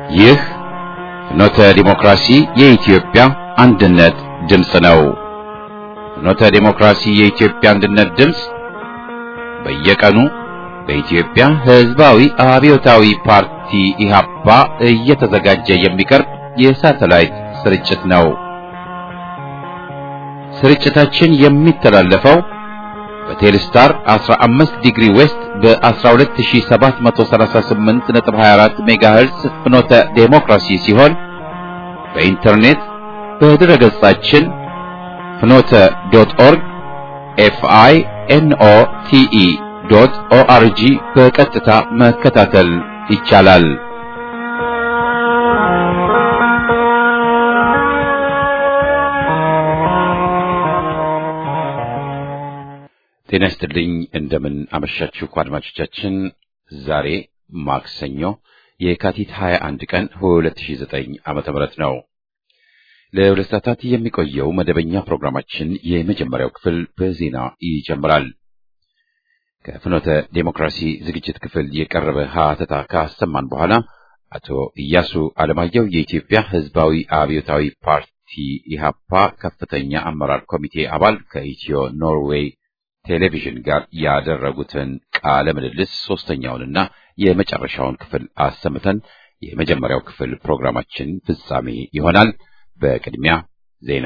ይህ ፍኖተ ዲሞክራሲ የኢትዮጵያ አንድነት ድምፅ ነው። ፍኖተ ዲሞክራሲ የኢትዮጵያ አንድነት ድምፅ በየቀኑ በኢትዮጵያ ሕዝባዊ አብዮታዊ ፓርቲ ኢህአፓ እየተዘጋጀ የሚቀርብ የሳተላይት ስርጭት ነው። ስርጭታችን የሚተላለፈው በቴሌስታር 15 ዲግሪ ዌስት በ12738.24 ሜጋሄርዝ ፍኖተ ዴሞክራሲ ሲሆን በኢንተርኔት በድረ ገጻችን ፍኖተ ዶት ኦርግ ኤፍአይ ኤንኦ ቲኢ ዶት ኦአርጂ በቀጥታ መከታተል ይቻላል። ጤና ይስጥልኝ። እንደምን አመሻችሁ አድማጮቻችን። ዛሬ ማክሰኞ የካቲት 21 ቀን 2009 ዓመተ ምህረት ነው። ለሁለት ሰዓታት የሚቆየው መደበኛ ፕሮግራማችን የመጀመሪያው ክፍል በዜና ይጀምራል። ከፍኖተ ዴሞክራሲ ዝግጅት ክፍል የቀረበ ሀተታ ካሰማን በኋላ አቶ ኢያሱ አለማየሁ የኢትዮጵያ ሕዝባዊ አብዮታዊ ፓርቲ ኢህአፓ ከፍተኛ አመራር ኮሚቴ አባል ከኢትዮ ኖርዌይ ቴሌቪዥን ጋር ያደረጉትን ቃለ ምልልስ ሶስተኛውንና የመጨረሻውን ክፍል አሰምተን የመጀመሪያው ክፍል ፕሮግራማችን ፍጻሜ ይሆናል። በቅድሚያ ዜና።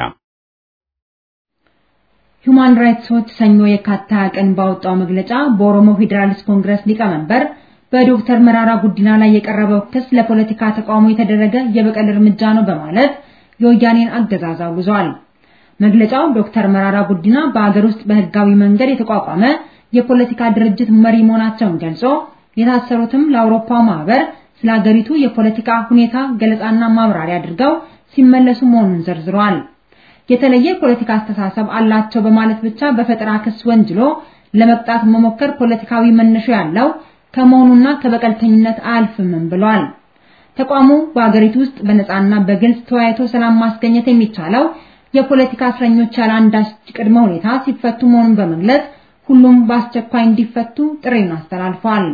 ሁማን ራይትስ ዎች ሰኞ የካቲት ሃያ ቀን ባወጣው መግለጫ በኦሮሞ ፌዴራሊስት ኮንግረስ ሊቀመንበር በዶክተር መራራ ጉዲና ላይ የቀረበው ክስ ለፖለቲካ ተቃውሞ የተደረገ የበቀል እርምጃ ነው በማለት የወያኔን አገዛዝ አውግዟል። መግለጫው ዶክተር መራራ ጉዲና በአገር ውስጥ በህጋዊ መንገድ የተቋቋመ የፖለቲካ ድርጅት መሪ መሆናቸውን ገልጾ የታሰሩትም ለአውሮፓው ማህበር ስለ ሀገሪቱ የፖለቲካ ሁኔታ ገለጻና ማብራሪያ አድርገው ሲመለሱ መሆኑን ዘርዝሯል። የተለየ ፖለቲካ አስተሳሰብ አላቸው በማለት ብቻ በፈጠራ ክስ ወንጅሎ ለመቅጣት መሞከር ፖለቲካዊ መነሻ ያለው ከመሆኑና ከበቀልተኝነት አያልፍምም ብሏል። ተቋሙ በሀገሪቱ ውስጥ በነጻና በግልጽ ተወያይቶ ሰላም ማስገኘት የሚቻለው የፖለቲካ እስረኞች ያለ አንዳች ቅድመ ሁኔታ ሲፈቱ መሆኑን በመግለጽ ሁሉም በአስቸኳይ እንዲፈቱ ጥሪውን አስተላልፏል።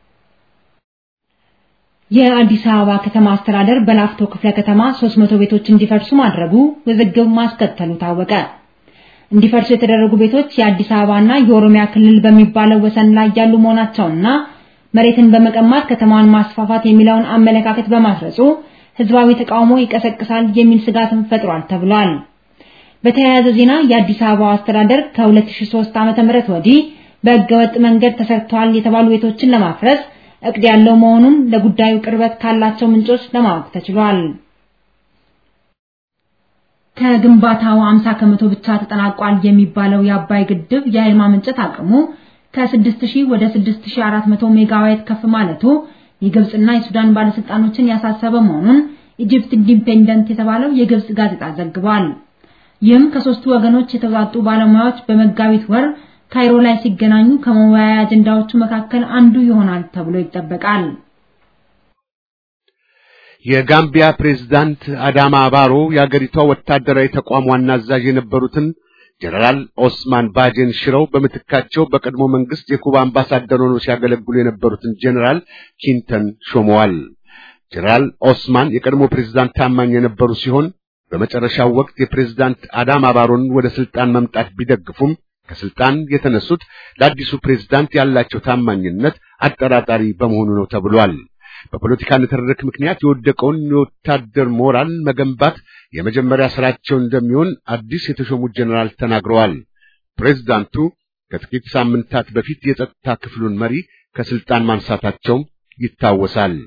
የአዲስ አበባ ከተማ አስተዳደር በላፍቶ ክፍለ ከተማ 300 ቤቶች እንዲፈርሱ ማድረጉ ውዝግብ ማስከተሉ ታወቀ። እንዲፈርሱ የተደረጉ ቤቶች የአዲስ አበባና የኦሮሚያ ክልል በሚባለው ወሰን ላይ ያሉ መሆናቸውና መሬትን በመቀማት ከተማዋን ማስፋፋት የሚለውን አመለካከት በማስረጹ ህዝባዊ ተቃውሞ ይቀሰቅሳል የሚል ስጋትን ፈጥሯል ተብሏል። በተያያዘ ዜና የአዲስ አበባ አስተዳደር ከ2003 ዓ.ም ወዲህ በህገወጥ መንገድ ተሰርተዋል የተባሉ ቤቶችን ለማፍረስ እቅድ ያለው መሆኑን ለጉዳዩ ቅርበት ካላቸው ምንጮች ለማወቅ ተችሏል። ከግንባታው 50 ከመቶ ብቻ ተጠናቋል የሚባለው የአባይ ግድብ የኃይል ማመንጨት አቅሙ ከ6000 ወደ 6400 ሜጋዋት ከፍ ማለቱ የግብጽና የሱዳን ባለስልጣኖችን ያሳሰበ መሆኑን ኢጂፕት ኢንዲፔንደንት የተባለው የግብጽ ጋዜጣ ዘግቧል። ይህም ከሶስቱ ወገኖች የተውጣጡ ባለሙያዎች በመጋቢት ወር ካይሮ ላይ ሲገናኙ ከመወያያ አጀንዳዎቹ መካከል አንዱ ይሆናል ተብሎ ይጠበቃል። የጋምቢያ ፕሬዝዳንት አዳማ ባሮ የአገሪቷ ወታደራዊ ተቋም ዋና አዛዥ የነበሩትን ጀነራል ኦስማን ባጄን ሽረው በምትካቸው በቀድሞ መንግስት የኩባ አምባሳደር ሆነው ሲያገለግሉ የነበሩትን ጀነራል ኪንተን ሾመዋል። ጀነራል ኦስማን የቀድሞ ፕሬዝዳንት ታማኝ የነበሩ ሲሆን በመጨረሻው ወቅት የፕሬዝዳንት አዳማ ባሮን ወደ ስልጣን መምጣት ቢደግፉም ከስልጣን የተነሱት ለአዲሱ ፕሬዝዳንት ያላቸው ታማኝነት አጠራጣሪ በመሆኑ ነው ተብሏል። በፖለቲካ ንትርክ ምክንያት የወደቀውን የወታደር ሞራል መገንባት የመጀመሪያ ስራቸው እንደሚሆን አዲስ የተሾሙት ጀነራል ተናግረዋል። ፕሬዝዳንቱ ከጥቂት ሳምንታት በፊት የጸጥታ ክፍሉን መሪ ከስልጣን ማንሳታቸውም ይታወሳል።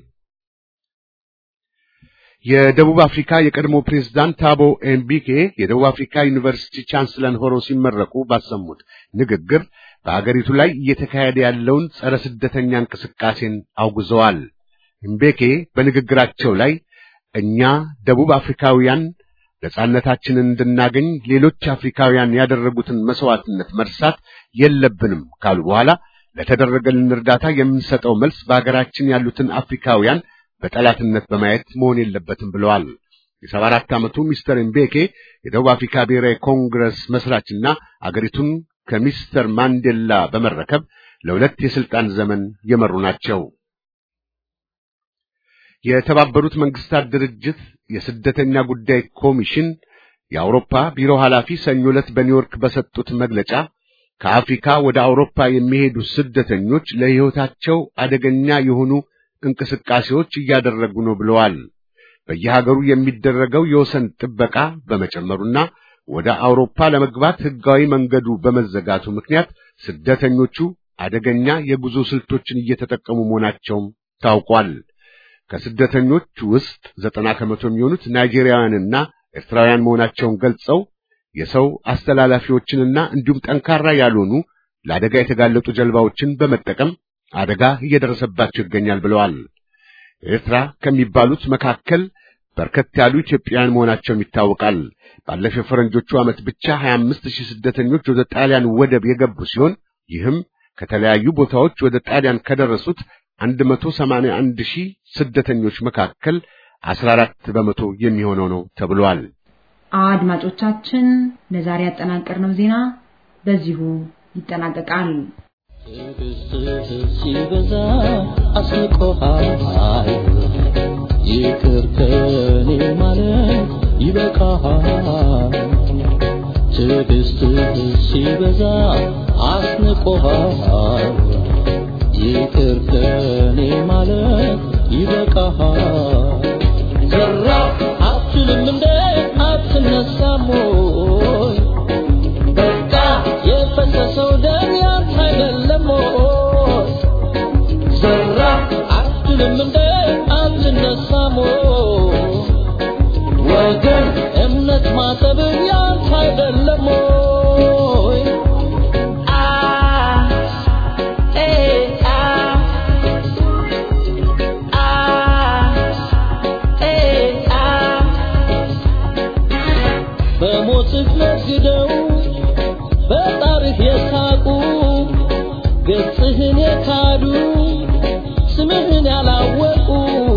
የደቡብ አፍሪካ የቀድሞ ፕሬዝዳንት ታቦ ኤምቢኬ የደቡብ አፍሪካ ዩኒቨርሲቲ ቻንስለር ሆነው ሲመረቁ ባሰሙት ንግግር በአገሪቱ ላይ እየተካሄደ ያለውን ጸረ ስደተኛ እንቅስቃሴን አውግዘዋል። ኤምቤኬ በንግግራቸው ላይ እኛ ደቡብ አፍሪካውያን ነጻነታችንን እንድናገኝ ሌሎች አፍሪካውያን ያደረጉትን መስዋዕትነት መርሳት የለብንም ካሉ በኋላ ለተደረገልን እርዳታ የምንሰጠው መልስ በሀገራችን ያሉትን አፍሪካውያን በጠላትነት በማየት መሆን የለበትም ብለዋል። የሰባ አራት ዓመቱ ሚስተር ኤምቤኬ የደቡብ አፍሪካ ብሔራዊ ኮንግረስ መስራችና አገሪቱን ከሚስተር ማንዴላ በመረከብ ለሁለት የስልጣን ዘመን የመሩ ናቸው። የተባበሩት መንግስታት ድርጅት የስደተኛ ጉዳይ ኮሚሽን የአውሮፓ ቢሮ ኃላፊ ሰኞ ዕለት በኒውዮርክ በሰጡት መግለጫ ከአፍሪካ ወደ አውሮፓ የሚሄዱ ስደተኞች ለሕይወታቸው አደገኛ የሆኑ እንቅስቃሴዎች እያደረጉ ነው ብለዋል። በየሀገሩ የሚደረገው የወሰን ጥበቃ በመጨመሩና ወደ አውሮፓ ለመግባት ሕጋዊ መንገዱ በመዘጋቱ ምክንያት ስደተኞቹ አደገኛ የጉዞ ስልቶችን እየተጠቀሙ መሆናቸውም ታውቋል። ከስደተኞች ውስጥ ዘጠና ከመቶ የሚሆኑት ናይጄሪያውያንና ኤርትራውያን መሆናቸውን ገልጸው የሰው አስተላላፊዎችንና እንዲሁም ጠንካራ ያልሆኑ ለአደጋ የተጋለጡ ጀልባዎችን በመጠቀም አደጋ እየደረሰባቸው ይገኛል ብለዋል። ኤርትራ ከሚባሉት መካከል በርከት ያሉ ኢትዮጵያውያን መሆናቸውም ይታወቃል። ባለፈው ፈረንጆቹ ዓመት ብቻ 25 ሺህ ስደተኞች ወደ ጣሊያን ወደብ የገቡ ሲሆን ይህም ከተለያዩ ቦታዎች ወደ ጣሊያን ከደረሱት 181 ሺህ ስደተኞች መካከል 14 በመቶ የሚሆነው ነው ተብሏል። አድማጮቻችን ለዛሬ ያጠናቀርነው ዜና በዚሁ ይጠናቀቃል። ትዕግስትህ ሲበዛ አስንቆሃል፣ ይቅር ከኔ ማለት ይበቃሃል። ትዕግስትህ ሲበዛ አስንቆሃል፣ ይቅር ከኔ ማለት ይበቃሃል። ዘራ አትልም እንደ አትነሳም ወይ? በቃ የፈሰሰው ደም ያንተ አይደለም ወይ? ዘራ አትልም እንደ አትነሳም ወይ? ወገን እምነት ማጠብ ያንተ አይደለም ወይ? አ ኤ አ አ ኤ አ በሞትህ ነግደው በጣርህ የሳቁ ገጽህን የካዱ ስምህን ያላወቁ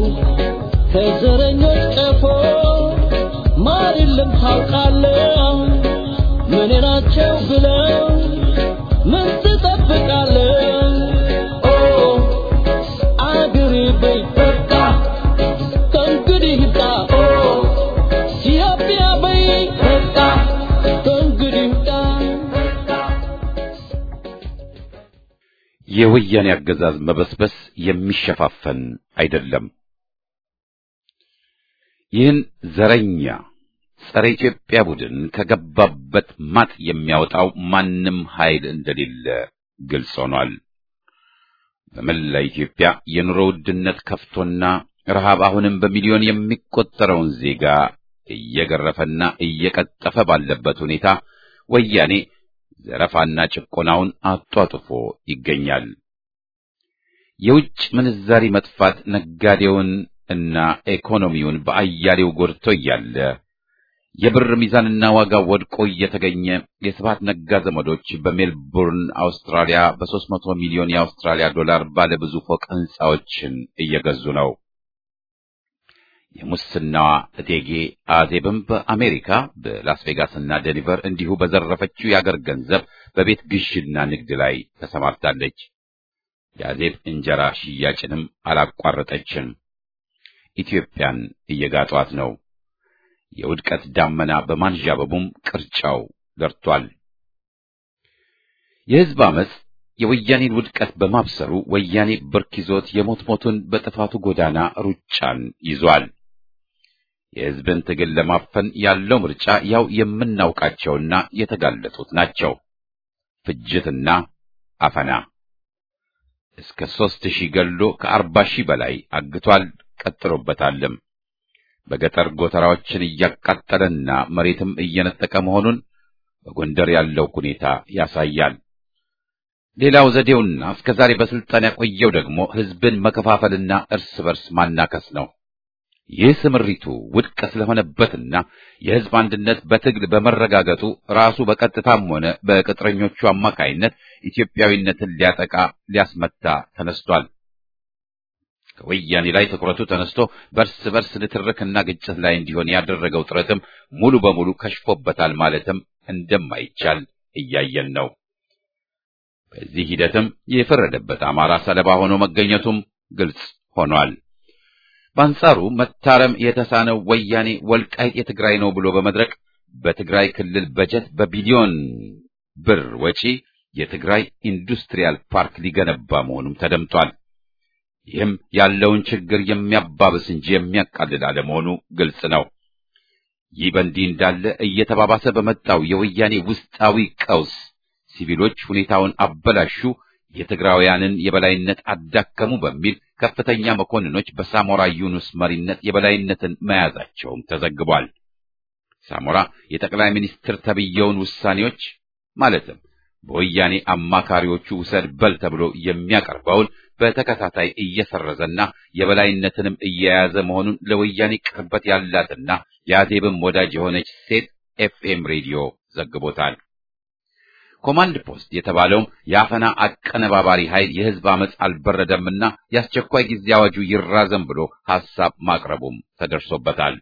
ከዘረኞች ቀፎ ማር የለም ታውቃለህ። ምን ናቸው ብለው ምን ትጠብቃለህ? ኦ አገሬ በይ በቃ ከእንግዲህ ይብቃ። ኦ ኢትዮጵያ በይ በቃ ከእንግዲህ ይብቃ። የወያኔ አገዛዝ መበስበስ የሚሸፋፈን አይደለም። ይህን ዘረኛ ጸረ ኢትዮጵያ ቡድን ከገባበት ማጥ የሚያወጣው ማንም ኃይል እንደሌለ ግልጽ ሆኗል። በመላ ኢትዮጵያ የኑሮ ውድነት ከፍቶና ረሃብ አሁንም በሚሊዮን የሚቆጠረውን ዜጋ እየገረፈና እየቀጠፈ ባለበት ሁኔታ ወያኔ ዘረፋና ጭቆናውን አጧጥፎ ይገኛል። የውጭ ምንዛሪ መጥፋት ነጋዴውን እና ኢኮኖሚውን በአያሌው ጎድቶ እያለ የብር ሚዛንና ዋጋ ወድቆ እየተገኘ የስብሐት ነጋ ዘመዶች በሜልቡርን አውስትራሊያ በሦስት መቶ ሚሊዮን የአውስትራሊያ ዶላር ባለ ብዙ ፎቅ ሕንፃዎችን እየገዙ ነው። የሙስናዋ እቴጌ አዜብም በአሜሪካ በላስ ቬጋስና ዴኒቨር እንዲሁ በዘረፈችው የአገር ገንዘብ በቤት ግዥና ንግድ ላይ ተሰማርታለች። የአዜብ እንጀራ ሽያጭንም አላቋረጠችም። ኢትዮጵያን እየጋጧት ነው። የውድቀት ዳመና በማንዣበቡም ቅርጫው ደርቷል። የሕዝብ አመፅ የወያኔን ውድቀት በማብሰሩ ወያኔ ብርክ ይዞት የሞት ሞቱን በጥፋቱ ጎዳና ሩጫን ይዟል። የሕዝብን ትግል ለማፈን ያለው ምርጫ ያው የምናውቃቸውና የተጋለጡት ናቸው። ፍጅትና አፈና እስከ ሦስት ሺህ ገሎ ከአርባ ሺህ በላይ አግቷል። ቀጥሎበታልም። በገጠር ጎተራዎችን እያቃጠለና መሬትም እየነጠቀ መሆኑን በጎንደር ያለው ሁኔታ ያሳያል። ሌላው ዘዴውና እስከ ዛሬ በስልጣን ያቆየው ደግሞ ሕዝብን መከፋፈልና እርስ በርስ ማናከስ ነው። ይህ ስምሪቱ ውድቅ ስለሆነበትና የሕዝብ አንድነት በትግል በመረጋገጡ ራሱ በቀጥታም ሆነ በቅጥረኞቹ አማካይነት ኢትዮጵያዊነትን ሊያጠቃ ሊያስመታ ተነስቷል። ከወያኔ ላይ ትኩረቱ ተነስቶ በርስ በርስ ንትርክና ግጭት ላይ እንዲሆን ያደረገው ጥረትም ሙሉ በሙሉ ከሽፎበታል ማለትም እንደማይቻል እያየን ነው። በዚህ ሂደትም የፈረደበት አማራ ሰለባ ሆኖ መገኘቱም ግልጽ ሆኗል። በአንጻሩ መታረም የተሳነው ወያኔ ወልቃይት የትግራይ ነው ብሎ በመድረቅ በትግራይ ክልል በጀት በቢሊዮን ብር ወጪ የትግራይ ኢንዱስትሪያል ፓርክ ሊገነባ መሆኑም ተደምጧል። ይህም ያለውን ችግር የሚያባብስ እንጂ የሚያቃልል አለመሆኑ ግልጽ ነው። ይህ በእንዲህ እንዳለ እየተባባሰ በመጣው የወያኔ ውስጣዊ ቀውስ ሲቪሎች ሁኔታውን አበላሹ፣ የትግራውያንን የበላይነት አዳከሙ በሚል ከፍተኛ መኮንኖች በሳሞራ ዩኑስ መሪነት የበላይነትን መያዛቸውም ተዘግቧል። ሳሞራ የጠቅላይ ሚኒስትር ተብየውን ውሳኔዎች ማለትም በወያኔ አማካሪዎቹ ውሰድ በል ተብሎ የሚያቀርበውን በተከታታይ እየሰረዘና የበላይነትንም እየያዘ መሆኑን ለወያኔ ቅርበት ያላትና የአዜብም ወዳጅ የሆነች ሴት ኤፍኤም ሬዲዮ ዘግቦታል። ኮማንድ ፖስት የተባለውም የአፈና አቀነባባሪ ኃይል የህዝብ አመፅ አልበረደምና የአስቸኳይ ጊዜ አዋጁ ይራዘም ብሎ ሐሳብ ማቅረቡም ተደርሶበታል።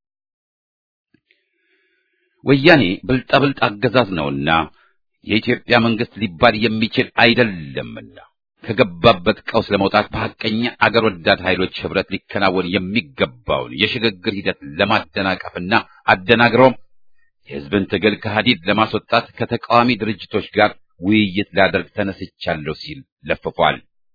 ወያኔ ብልጣብልጥ አገዛዝ ነውና የኢትዮጵያ መንግስት ሊባል የሚችል አይደለምና ከገባበት ቀውስ ለመውጣት በሐቀኛ አገር ወዳድ ኃይሎች ህብረት ሊከናወን የሚገባውን የሽግግር ሂደት ለማደናቀፍና አደናግረውም የህዝብን ትግል ከሐዲድ ለማስወጣት ከተቃዋሚ ድርጅቶች ጋር ውይይት ላደርግ ተነስቻለሁ ሲል ለፍፏል።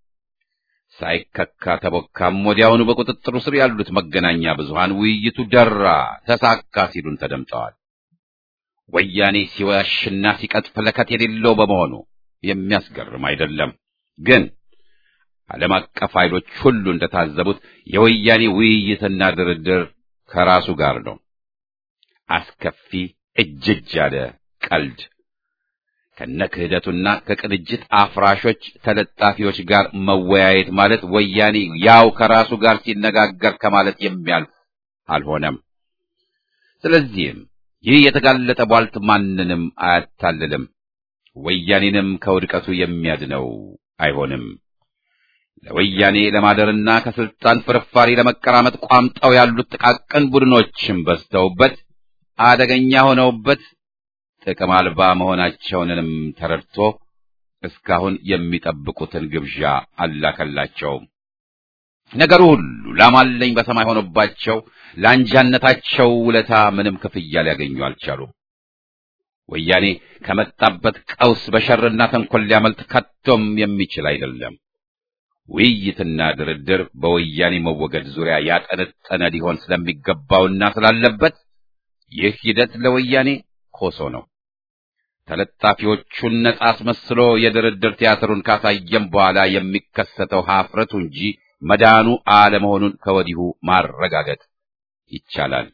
ሳይከካ ተቦካም ወዲያውኑ በቁጥጥሩ ስር ያሉት መገናኛ ብዙሃን ውይይቱ ደራ፣ ተሳካ ሲሉን ተደምጠዋል። ወያኔ ሲዋሽና ሲቀጥፍ ለከት የሌለው በመሆኑ የሚያስገርም አይደለም። ግን ዓለም አቀፍ ኃይሎች ሁሉ እንደታዘቡት የወያኔ ውይይትና ድርድር ከራሱ ጋር ነው። አስከፊ እጅጅ ያለ ቀልድ ከነ ክህደቱና ከቅንጅት አፍራሾች ተለጣፊዎች ጋር መወያየት ማለት ወያኔ ያው ከራሱ ጋር ሲነጋገር ከማለት የሚያልፍ አልሆነም። ስለዚህም ይህ የተጋለጠ ቧልት ማንንም አያታልልም፣ ወያኔንም ከውድቀቱ የሚያድነው አይሆንም። ለወያኔ ለማደርና ከስልጣን ፍርፋሪ ለመቀራመጥ ቋምጠው ያሉት ጥቃቅን ቡድኖችም በዝተውበት አደገኛ ሆነውበት ጥቅም አልባ መሆናቸውንም ተረድቶ እስካሁን የሚጠብቁትን ግብዣ አላከላቸውም። ነገሩ ሁሉ ላማለኝ በሰማይ ሆኖባቸው ለአንጃነታቸው ውለታ ምንም ክፍያ ሊያገኙ አልቻሉም። ወያኔ ከመጣበት ቀውስ በሸርና ተንኮል ሊያመልጥ ከቶም የሚችል አይደለም። ውይይትና ድርድር በወያኔ መወገድ ዙሪያ ያጠነጠነ ሊሆን ስለሚገባውና ስላለበት ይህ ሂደት ለወያኔ ኮሶ ነው። ተለጣፊዎቹን ነጻ አስመስሎ የድርድር ቲያትሩን ካሳየም በኋላ የሚከሰተው ሀፍረቱ እንጂ መዳኑ አለመሆኑን ከወዲሁ ማረጋገጥ ይቻላል።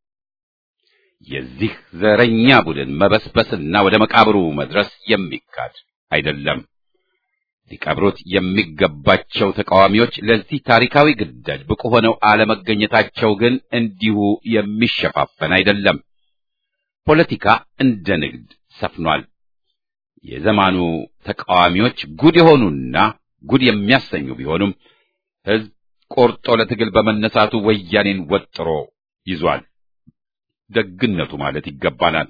የዚህ ዘረኛ ቡድን መበስበስና ወደ መቃብሩ መድረስ የሚካድ አይደለም። ሊቀብሩት የሚገባቸው ተቃዋሚዎች ለዚህ ታሪካዊ ግዳጅ ብቁ ሆነው አለመገኘታቸው ግን እንዲሁ የሚሸፋፈን አይደለም። ፖለቲካ እንደ ንግድ ሰፍኗል። የዘማኑ ተቃዋሚዎች ጉድ የሆኑና ጉድ የሚያሰኙ ቢሆኑም ሕዝብ ቆርጦ ለትግል በመነሳቱ ወያኔን ወጥሮ ይዟል። ደግነቱ ማለት ይገባናል።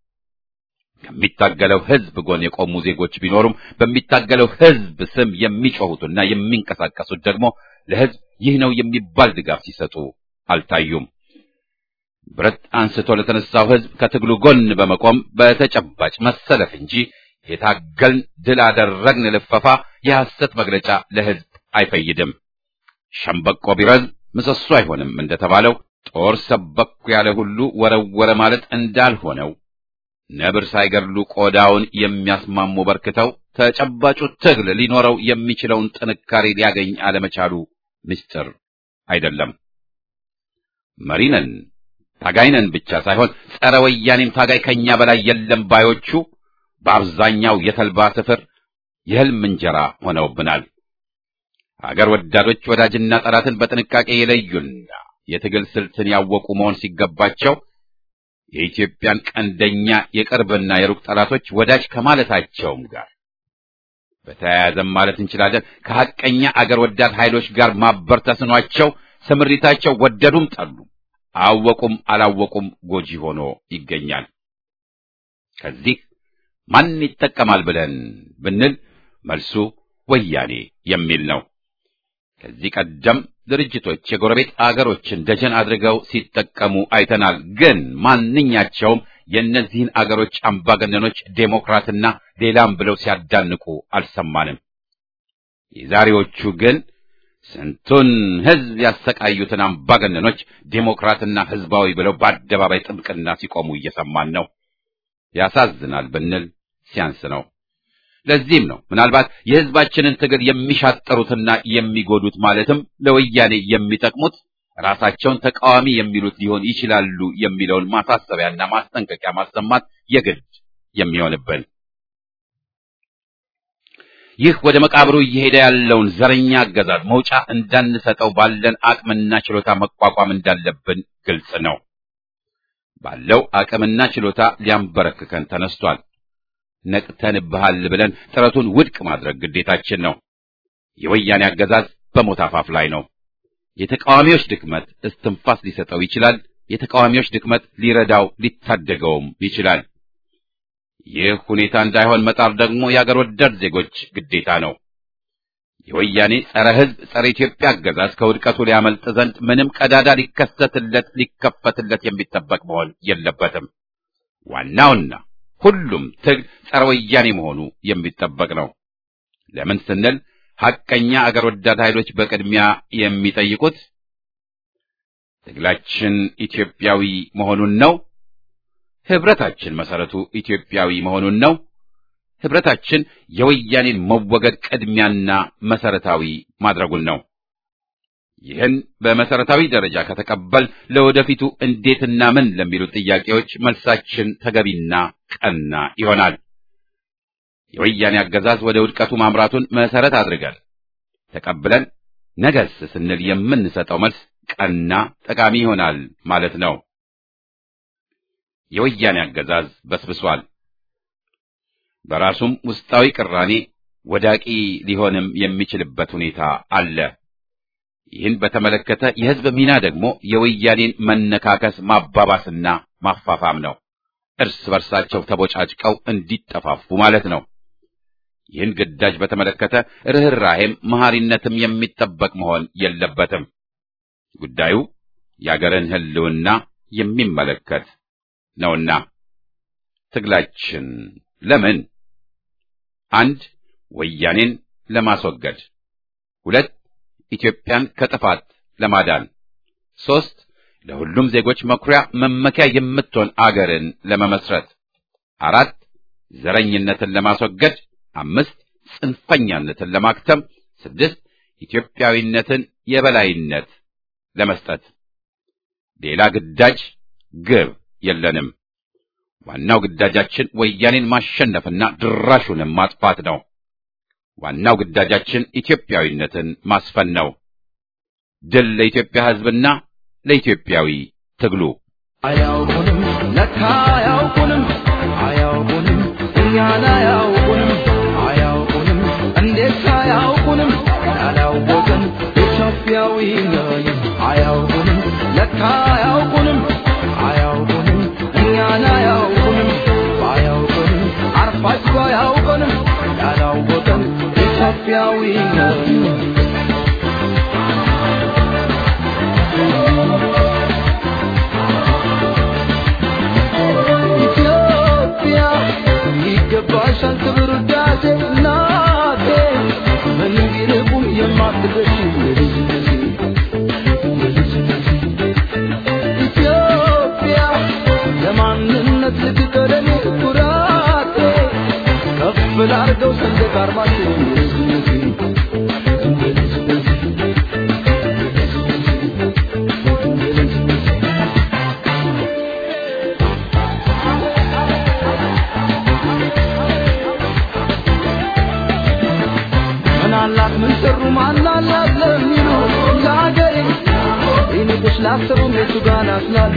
ከሚታገለው ሕዝብ ጎን የቆሙ ዜጎች ቢኖሩም በሚታገለው ሕዝብ ስም የሚጮሁትና የሚንቀሳቀሱት ደግሞ ለሕዝብ ይህ ነው የሚባል ድጋፍ ሲሰጡ አልታዩም። ብረት አንስቶ ለተነሳው ሕዝብ ከትግሉ ጎን በመቆም በተጨባጭ መሰለፍ እንጂ የታገልን ድል አደረግን ልፈፋ የሐሰት መግለጫ ለሕዝብ አይፈይድም። ሸምበቆ ቢረዝም ምሰሶ አይሆንም እንደተባለው ጦር ሰበኩ ያለ ሁሉ ወረወረ ማለት እንዳልሆነው ነብር ሳይገድሉ ቆዳውን የሚያስማሙ በርክተው ተጨባጩ ትግል ሊኖረው የሚችለውን ጥንካሬ ሊያገኝ አለመቻሉ ምስጢር አይደለም። መሪነን ታጋይነን ብቻ ሳይሆን ጸረ ወያኔም ታጋይ ከኛ በላይ የለም ባዮቹ በአብዛኛው የተልባ ስፍር የሕልም እንጀራ ሆነውብናል። አገር ወዳዶች ወዳጅና ጠላትን በጥንቃቄ የለዩና የትግል ስልትን ያወቁ መሆን ሲገባቸው የኢትዮጵያን ቀንደኛ የቅርብና የሩቅ ጠላቶች ወዳጅ ከማለታቸውም ጋር በተያያዘም ማለት እንችላለን ከሐቀኛ አገር ወዳድ ኃይሎች ጋር ማበር ተስኗቸው ስምሪታቸው ወደዱም ጠሉ አወቁም አላወቁም ጎጂ ሆኖ ይገኛል። ከዚህ ማን ይጠቀማል ብለን ብንል መልሱ ወያኔ የሚል ነው። ከዚህ ቀደም ድርጅቶች የጎረቤት አገሮችን ደጀን አድርገው ሲጠቀሙ አይተናል። ግን ማንኛቸውም የእነዚህን አገሮች አምባገነኖች ዴሞክራትና ሌላም ብለው ሲያዳንቁ አልሰማንም። የዛሬዎቹ ግን ስንቱን ሕዝብ ያሰቃዩትን አምባገነኖች ዴሞክራትና ሕዝባዊ ብለው በአደባባይ ጥብቅና ሲቆሙ እየሰማን ነው። ያሳዝናል ብንል ሲያንስ ነው። ለዚህም ነው ምናልባት የሕዝባችንን ትግል የሚሻጠሩትና የሚጎዱት ማለትም ለወያኔ የሚጠቅሙት ራሳቸውን ተቃዋሚ የሚሉት ሊሆን ይችላሉ የሚለውን ማሳሰቢያና ማስጠንቀቂያ ማሰማት የግድ የሚሆንብን። ይህ ወደ መቃብሩ እየሄደ ያለውን ዘረኛ አገዛዝ መውጫ እንዳንሰጠው ባለን አቅምና ችሎታ መቋቋም እንዳለብን ግልጽ ነው። ባለው አቅምና ችሎታ ሊያንበረክከን ተነስቷል። ነቅተንብሃል ብለን ጥረቱን ውድቅ ማድረግ ግዴታችን ነው። የወያኔ አገዛዝ በሞት አፋፍ ላይ ነው። የተቃዋሚዎች ድክመት እስትንፋስ ሊሰጠው ይችላል። የተቃዋሚዎች ድክመት ሊረዳው ሊታደገውም ይችላል። ይህ ሁኔታ እንዳይሆን መጣር ደግሞ የአገር ወዳድ ዜጎች ግዴታ ነው። የወያኔ ጸረ ሕዝብ፣ ጸረ ኢትዮጵያ አገዛዝ ከውድቀቱ ሊያመልጥ ዘንድ ምንም ቀዳዳ ሊከሰትለት ሊከፈትለት የሚጠበቅ መሆን የለበትም። ዋናውና ሁሉም ትግል ጸረ ወያኔ መሆኑ የሚጠበቅ ነው። ለምን ስንል ሐቀኛ አገር ወዳድ ኃይሎች በቅድሚያ የሚጠይቁት ትግላችን ኢትዮጵያዊ መሆኑን ነው። ህብረታችን መሰረቱ ኢትዮጵያዊ መሆኑን ነው። ህብረታችን የወያኔን መወገድ ቅድሚያና መሰረታዊ ማድረጉን ነው። ይህን በመሰረታዊ ደረጃ ከተቀበል ለወደፊቱ እንዴትና ምን ለሚሉ ጥያቄዎች መልሳችን ተገቢና ቀና ይሆናል። የወያኔ አገዛዝ ወደ ውድቀቱ ማምራቱን መሰረት አድርገን ተቀብለን ነገስ ስንል የምንሰጠው መልስ ቀና ጠቃሚ ይሆናል ማለት ነው። የወያኔ አገዛዝ በስብሷል። በራሱም ውስጣዊ ቅራኔ ወዳቂ ሊሆንም የሚችልበት ሁኔታ አለ። ይህን በተመለከተ የህዝብ ሚና ደግሞ የወያኔን መነካከስ ማባባስና ማፋፋም ነው። እርስ በርሳቸው ተቦጫጭቀው እንዲጠፋፉ ማለት ነው። ይህን ግዳጅ በተመለከተ ርኅራሄም መሐሪነትም የሚጠበቅ መሆን የለበትም። ጉዳዩ የአገርን ሕልውና የሚመለከት ነውና ትግላችን ለምን አንድ ወያኔን ለማስወገድ፣ ሁለት ኢትዮጵያን ከጥፋት ለማዳን፣ ሦስት ለሁሉም ዜጎች መኩሪያ መመኪያ የምትሆን አገርን ለመመስረት፣ አራት ዘረኝነትን ለማስወገድ፣ አምስት ጽንፈኛነትን ለማክተም፣ ስድስት ኢትዮጵያዊነትን የበላይነት ለመስጠት። ሌላ ግዳጅ ግብ የለንም። ዋናው ግዳጃችን ወያኔን ማሸነፍና ድራሹንም ማጥፋት ነው። ዋናው ግዳጃችን ኢትዮጵያዊነትን ማስፈን ነው። ድል ለኢትዮጵያ ሕዝብና ለኢትዮጵያዊ ትግሉ። አያውቁንም ለካ አያውቁንም አያውቁንም እኛን አያውቁንም አያውቁንም እንዴት አያውቁንም ያላወቅን ኢትዮጵያዊ ነን አያውቁንም ለካ አያውቁንም አያውቁንም እኛን አያውቁንም አያውቁንም አርፋችሁ አያውቁንም ያላወቅን ኢትዮጵያዊ ነን ኢትዮጵያ ይገባሻል ክብር ውዳሴ እናቴ ምን ቢርቁም የማትደርሺ የልጅነቴ የልጅነቴ ኢትዮጵያ ለማንነት ልትቀደም ኩራቴ ከፍ ላርገው ሰንደቅ ዓርማችን የልጅነቴ የልጅነቴ የልጅነቴ ምናላት ምን ሰሩ ማናላት ለሚሉ ለሀገሬ ይንቅሽ ላሰሩ ቤቱ ጋር ናስላሉ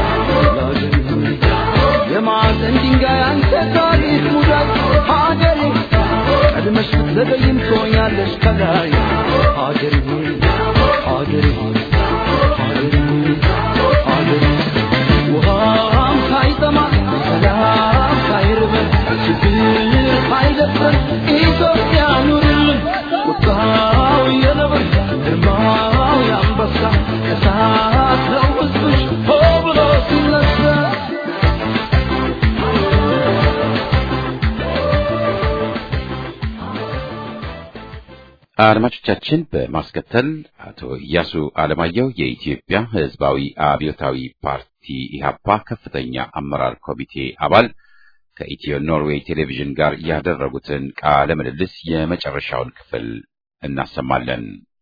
የማዕዘን ድንጋይ አንተ ታሪክ ሙዳይ ሀገሬ ቀድመሽ ብትዘገይም ትሆኛለሽ ከላይ ሀገሬ ሆይ ሀገሬ ሆይ ሀገሬ ሆይ ሀገሬ ውሃም ሳይጠማ ሰላም ሳይርበን ችግር ሳይደፍረን ኢትዮጵያ ኑርልን ቁጣው የነብር ግርማው ያም አድማጮቻችን በማስከተል አቶ ኢያሱ አለማየሁ የኢትዮጵያ ሕዝባዊ አብዮታዊ ፓርቲ ኢህአፓ ከፍተኛ አመራር ኮሚቴ አባል ከኢትዮ ኖርዌይ ቴሌቪዥን ጋር ያደረጉትን ቃለ ምልልስ የመጨረሻውን ክፍል እናሰማለን።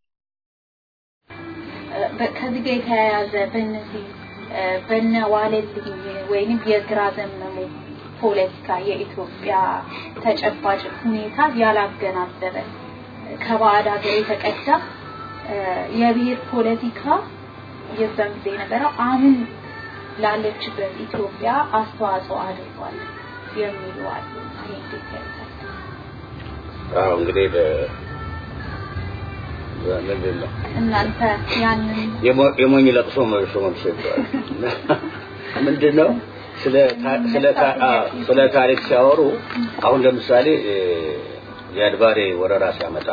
ከዚህ ጋር የተያያዘ በእነዚህ በነ ዋለልኝ ወይንም የግራ ዘመሙ ፖለቲካ የኢትዮጵያ ተጨባጭ ሁኔታ ያላገናዘበ ከባዕድ ሀገር የተቀዳ የብሔር ፖለቲካ የዛን ጊዜ የነበረው አሁን ላለችበት ኢትዮጵያ አስተዋጽኦ አድርጓል የሚሉ አሉ። ይሄ እንዴት ያዩታል? አዎ እንግዲህ ምንድን ነው እናንተ ያንን የሞኝ ለቅሶ መልሶ መልሶ ይባላል። ምንድን ነው ስለ ስለ ስለ ታሪክ ሲያወሩ አሁን ለምሳሌ የአድባሬ ወረራ ሲያመጣ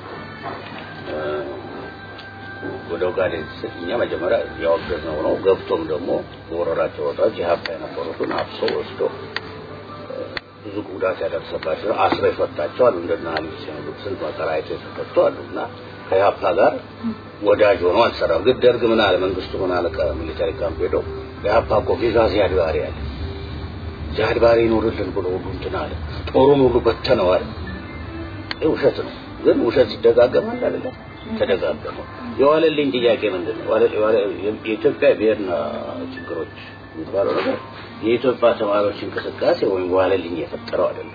ወደ ኦጋዴን እኛ መጀመሪያ ያወገዝነው ነው። ገብቶም ደግሞ በወረራቸው ወጣች የሀብታ የነበሩትን አፍሶ ወስዶ ብዙ ጉዳት ያደረሰባቸው አስሮ የፈታቸው አሉ። እንደና አሊ ሲኖዱ ስንት መከራ አይተው የተፈቱ አሉ እና ከኢህአፓ ጋር ወዳጅ ሆኖ አልሰራም። ግን ደርግ ምን አለ መንግስቱ ምን አለ ከሚሊታሪ ካምፕ ሄዶ ኢህአፓ እኮ ቪዛ ዚያድ ባሬ አለ ዚያድ ባሬ ይኖርልን ብሎ ሁሉ እንትን አለ ጦሩን ሁሉ በተነው አለ። ይህ ውሸት ነው። ግን ውሸት ሲደጋገም አለ አይደለም ተደጋገመ። የዋለልኝ ጥያቄ ምንድን ነው? የኢትዮጵያ ብሔርና ችግሮች የሚባለው ነገር የኢትዮጵያ ተማሪዎች እንቅስቃሴ ወይም ዋለልኝ የፈጠረው አይደለም።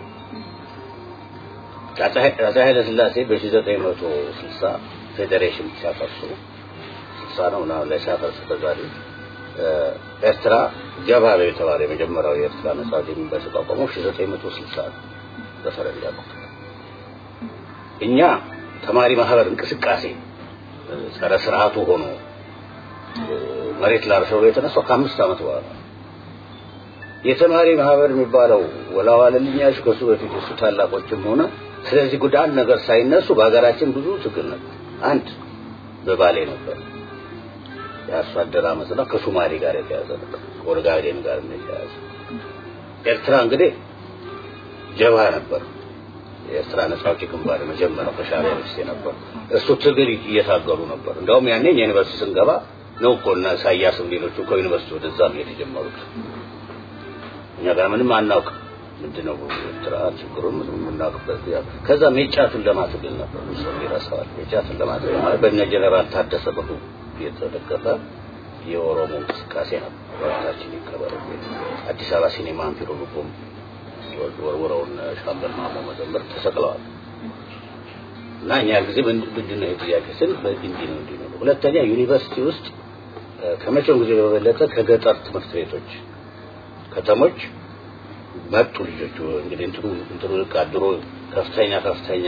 አፄ ኃይለ ሥላሴ በ1960 ፌዴሬሽን ሲያፈርሱ ስልሳ ነው እና ላይ ሲያፈርሱ ተዛሪ ኤርትራ ጀባቤ የተባለ የመጀመሪያው የኤርትራ ነጻ አውጪ የሚባል የተቋቋመው 1960 ነው በፈረንጅ አቆጣጠር። እኛ ተማሪ ማህበር እንቅስቃሴ ጸረ ስርዓቱ ሆኖ መሬት ላርሰው የተነሳው ከአምስት ዓመት በኋላ የተማሪ ማህበር የሚባለው ወላዋለልኛሽ ከሱ በፊት እሱ ታላቆችም ሆነ ስለዚህ ጉዳይ አንድ ነገር ሳይነሱ በሀገራችን ብዙ ትግል ነበር። አንድ በባሌ ነበር የአርሶ አደር አመፅና ከሶማሌ ጋር የተያዘ ነበር፣ ከኦጋዴን ጋር የተያዘ ኤርትራ እንግዲህ ጀብሃ ነበር። የኤርትራ ነጻ አውጪ ግንባር የመጀመሪያው ከሻዕቢያ በፊት ነበር። እሱ ትግል እየታገሉ ነበር። እንደውም ያኔ ዩኒቨርሲቲ ስንገባ ነው እኮ እና ኢሳያስም ሌሎቹ ከዩኒቨርሲቲ ወደዛ ነው የተጀመሩት። እኛ ጋር ምንም አናውቅ ምንድነው ኤርትራ ችግሩን ምንም የምናውቅበት ከዛ ሜጫቱን ለማትግል ነበር ሰው ይረሳዋል። ሜጫቱን ለማትግል ማለት በእነ ጀነራል ታደሰ ብሩ የተደገፈ የኦሮሞ እንቅስቃሴ ነበር። ወጣችን ይከበር አዲስ አበባ ሲኔማ አምፒሮ ልቦም ወርውረውን ሻምበል ማሞ መዘምር ተሰቅለዋል። እና እኛ ጊዜ ምንድን ነው የጥያቄ ስል እንዲህ ነው እንዲህ ነው። ሁለተኛ ዩኒቨርሲቲ ውስጥ ከመቼውም ጊዜ በበለጠ ከገጠር ትምህርት ቤቶች ከተሞች መጡ ልጆቹ እንግዲህ እንትኑ እንትኑ ድሮ ከፍተኛ ከፍተኛ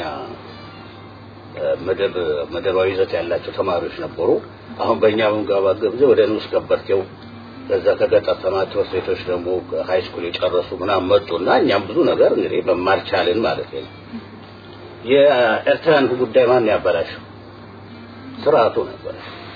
መደብ መደባዊ ይዘት ያላቸው ተማሪዎች ነበሩ። አሁን በእኛ በምንገባገብ ጊዜ ወደ ንዑስ ከበርቴው ከዛ ከገጠር ተማሪ ትምህርት ቤቶች ደግሞ ሃይ ስኩል የጨረሱ ምናምን መጡና እኛም ብዙ ነገር እንግዲህ መማር ቻልን ማለት ነው። የኤርትራን ጉዳይ ማን ያበላሸው? ስርዓቱ ነበር።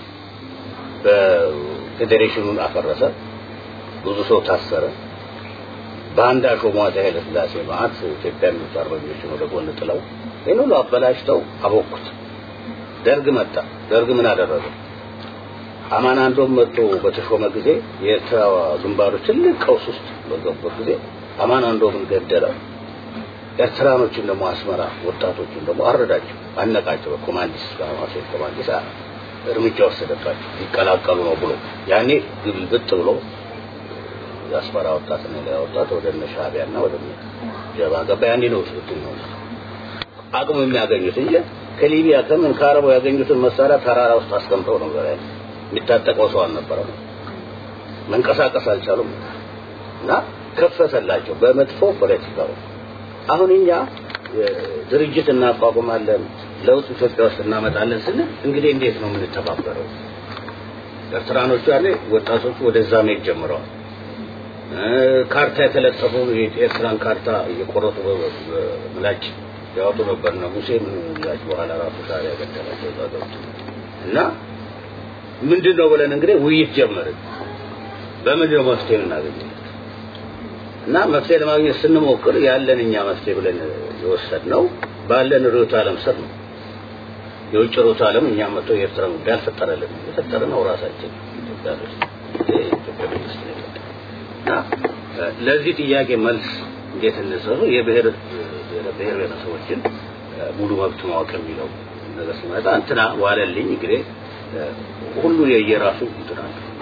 በፌዴሬሽኑን አፈረሰ። ብዙ ሰው ታሰረ። በአንድ አሾሟ ኃይለ ሥላሴ ማለት ኢትዮጵያ የሚወጡ አርበኞችን ወደ ጎን ጥለው ይህን ሁሉ አበላሽተው አቦኩት። ደርግ መጣ። ደርግ ምን አደረገ? አማናንዶም መጥቶ በተሾመ ጊዜ የኤርትራ ግንባሮች ትልቅ ቀውስ ውስጥ በገቡበት ጊዜ አማናንዶምን ገደለ። ኤርትራኖችን ደግሞ አስመራ ወጣቶችን ደግሞ አረዳቸው፣ አነቃቸው። በኮማንዲስ በማሴት ኮማንዲስ እርምጃ ወሰደባቸው ሊቀላቀሉ ነው ብሎ ያኔ ግልብጥ ብሎ የአስመራ ወጣት እና ሌላ ወጣት ወደ እነ ሻዕቢያና ወደ ጀባ ገባ። ያኔ ነው ስልት ነው አቅሙ የሚያገኙት እንጂ ከሊቢያ ከምን ከአረቡ ያገኙትን መሳሪያ ተራራ ውስጥ አስቀምጠው ነው በላይ የሚታጠቀው ሰው አልነበረም። መንቀሳቀስ አልቻሉም እና ከፈተላቸው በመጥፎ ፖለቲካው። አሁን እኛ ድርጅት እናቋቁማለን ለውጥ ኢትዮጵያ ውስጥ እናመጣለን ስንል እንግዲህ እንዴት ነው የምንተባበረው? ኤርትራኖቹ ያኔ ወጣቶቹ ወደዛ መሄድ ጀምረዋል። ካርታ የተለጠፉ የኤርትራን ካርታ እየቆረጡ ምላጭ ያወጡ ነበር ነው ሙሴ ምን ምላጭ በኋላ ራሱ ሻዕቢያ ገደላቸው እዛ ገብቶ እና ምንድን ነው ብለን እንግዲህ ውይይት ጀመርን። በምንድን ነው መፍትሄ የምናገኘው? እና መፍትሄ ለማግኘት ስንሞክር ያለን እኛ መፍትሄ ብለን የወሰድነው ባለን ርዕዮተ ዓለም ስር ነው። የውጭ ሩት ዓለም እኛም መጥቶ የኤርትራ ጉዳይ አልፈጠረልን የፈጠረነው ራሳችን ኢትዮጵያኖች የኢትዮጵያ መንግስት ነው እና ለዚህ ጥያቄ መልስ እንዴት እንሰሩ የብሔር ብሔር ብሔረሰቦችን ሙሉ መብት ማወቅ የሚለው ነገር ሲመጣ እንትና ዋለልኝ እንግዲህ ሁሉ የየራሱ እንትና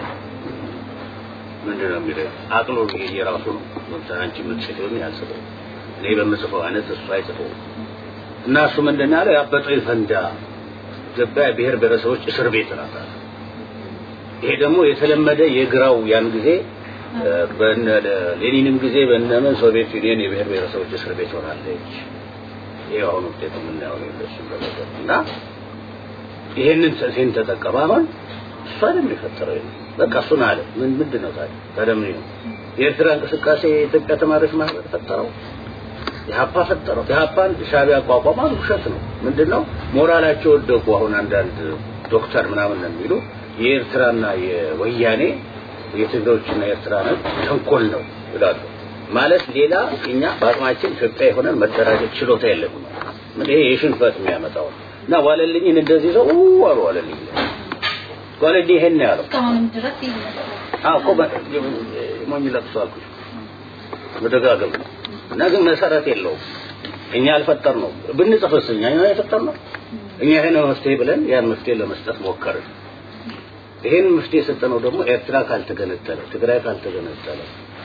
ምንድን ነው የሚለው አቅሎ የየራሱ ነው ለምሳሌ አንቺ የምትጽፊውን ያልጽፈው እኔ በምጽፈው አይነት እሱ አይጽፈው እና እሱ ምንድን ያለው ያበጠው ይፈንዳ ኢትዮጵያ ብሔር ብሔረሰቦች እስር ቤት ናት አለ ይሄ ደግሞ የተለመደ የግራው ያን ጊዜ በነ ሌኒንም ጊዜ በነመን ሶቪየት ዩኒየን የብሔር ብሔረሰቦች እስር ቤት ሆናለች ይሄ አሁን ውጤቱ የምናየው ነው እንደሱ እና ይሄንን ሴን ተጠቀመ አሁን እሱ አይደለም የፈጠረው በቃ እሱን አለ ምን ምንድን ነው ታዲያ ታዲያ ምን ነው የኤርትራ እንቅስቃሴ የኢትዮጵያ ተማሪዎች ማህበር ፈጠረው የሀፓ ፈጠረው የሀፓን ሻቢያ አቋቋማል ውሸት ነው ምንድነው ሞራላቸው ወደቁ አሁን አንዳንድ ዶክተር ምናምን ነው የሚሉ የኤርትራና የወያኔ የትግሬዎችና የኤርትራኖች ተንኮል ነው ይላሉ ማለት ሌላ እኛ በአቅማችን ኢትዮጵያ የሆነን መደራጀት ችሎታ የለም ምን ይሄ የሽንፈት የሚያመጣው እና ዋለልኝን እንደዚህ ሰው አሉ ዋለልኝ ዋለልኝ ይሄን ያለው እስካሁንም ድረስ ይመስላል አዎ እኮ ሞኝ ለቅሶ አልኩሽ መደጋገም ነው እና ግን መሰረት የለውም እኛ አልፈጠር ነው ብንጽፍስ እኛ የፈጠር ነው እኛ ይሄን መፍትሄ ብለን ያን መፍትሄ ለመስጠት ሞከርን ይሄን መፍትሄ የሰጠነው ደግሞ ኤርትራ ካልተገነጠለ ትግራይ ካልተገነጠለ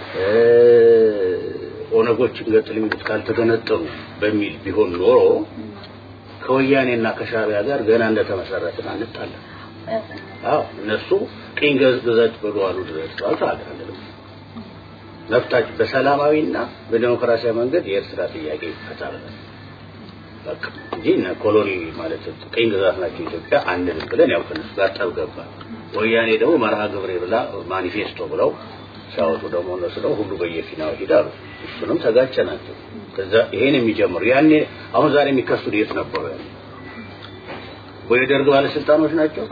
ኦነጎች ገጥል የሚሉት ካልተገነጠሉ በሚል ቢሆን ኖሮ ከወያኔና ከሻቢያ ጋር ገና እንደተመሰረትን አንጣለን አዎ እነሱ ቅኝ ግዛት በሏሉ ድረስ አልተአገራለንም መብታችን በሰላማዊና በዲሞክራሲያዊ መንገድ የኤርትራ ጥያቄ ይፈታል በቃ እንጂ እነ ኮሎኒ ማለት ቅኝ ግዛት ናቸው ኢትዮጵያ አንድን ብለን ያው ከነሱ ጋር ጠብ ገባ ወያኔ ደግሞ መርሃ ግብሬ ብላ ማኒፌስቶ ብለው ሲያወጡ ደግሞ እነሱ ደግሞ ሁሉ በየፊናው ሂዳሉ እሱንም ተጋጨ ናቸው ከዛ ይሄን የሚጀምሩ ያኔ አሁን ዛሬ የሚከሱት የት ነበሩ ያኔ ወይ የደርግ ባለስልጣኖች ናቸው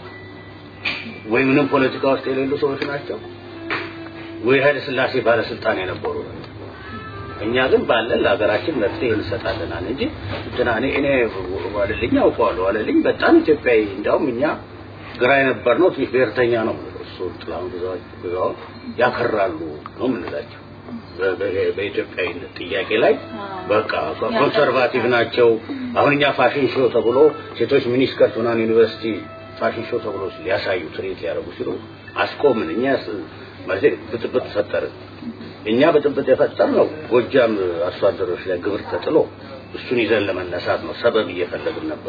ወይ ምንም ፖለቲካ ውስጥ የሌሉ ሰዎች ናቸው ወይ ኃይለ ስላሴ ባለስልጣን የነበሩ እኛ ግን ባለን ለሀገራችን መፍትሄ እንሰጣለናል እንጂ እንትና እኔ እኔ ዋለልኝ አውቀዋለሁ ዋለልኝ በጣም ኢትዮጵያዊ እንዲያውም እኛ ግራ የነበር ነው ትንሽ ብሔርተኛ ነው እሱ ጥላሁን ግዛው ያከራሉ ነው የምንላቸው በኢትዮጵያዊነት ጥያቄ ላይ በቃ ኮንሰርቫቲቭ ናቸው አሁን እኛ ፋሽን ሾው ተብሎ ሴቶች ሚኒስከርት ምናምን ዩኒቨርሲቲ ፋሽን ሾው ተብሎ ሊያሳዩ ትርኢት ሊያደርጉ ሲሉ አስቆምን እኛ ማለት ብጥብጥ ፈጠርን እኛ ብጥብጥ የፈጠር ነው ጎጃም አርሶ አደሮች ላይ ግብር ተጥሎ እሱን ይዘን ለመነሳት ነው ሰበብ እየፈለግን ነበር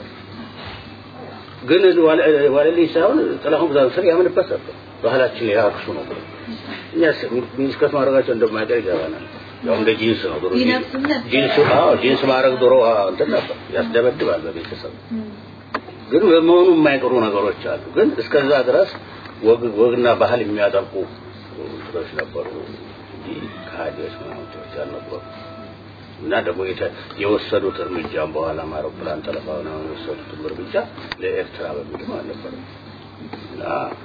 ግን ዋለልኝ ሳይሆን ጥላሁን ግዛው ስር ያምንበት ነበር ባህላችን ያክሱ ነው እኛ ሚኒስከት ማድረጋቸው እንደማይቀር ይገባናል ያው እንደ ጂንስ ነው ድሮ ጂንስ አዎ ጂንስ ማድረግ ድሮ እንትን ነበር ያስደበድባል በቤተሰብ ግን በመሆኑ የማይቀሩ ነገሮች አሉ ግን እስከዛ ድረስ ወግና ባህል የሚያጠቁ እንትኖች ነበሩ እንጂ ከሃዲዎች ምናምንቶች አልነበሩ እና ደግሞ የወሰዱት እርምጃም በኋላ አውሮፕላን ጠለፋ ምናምን የወሰዱት እርምጃ ለኤርትራ በሚልም አልነበረም እና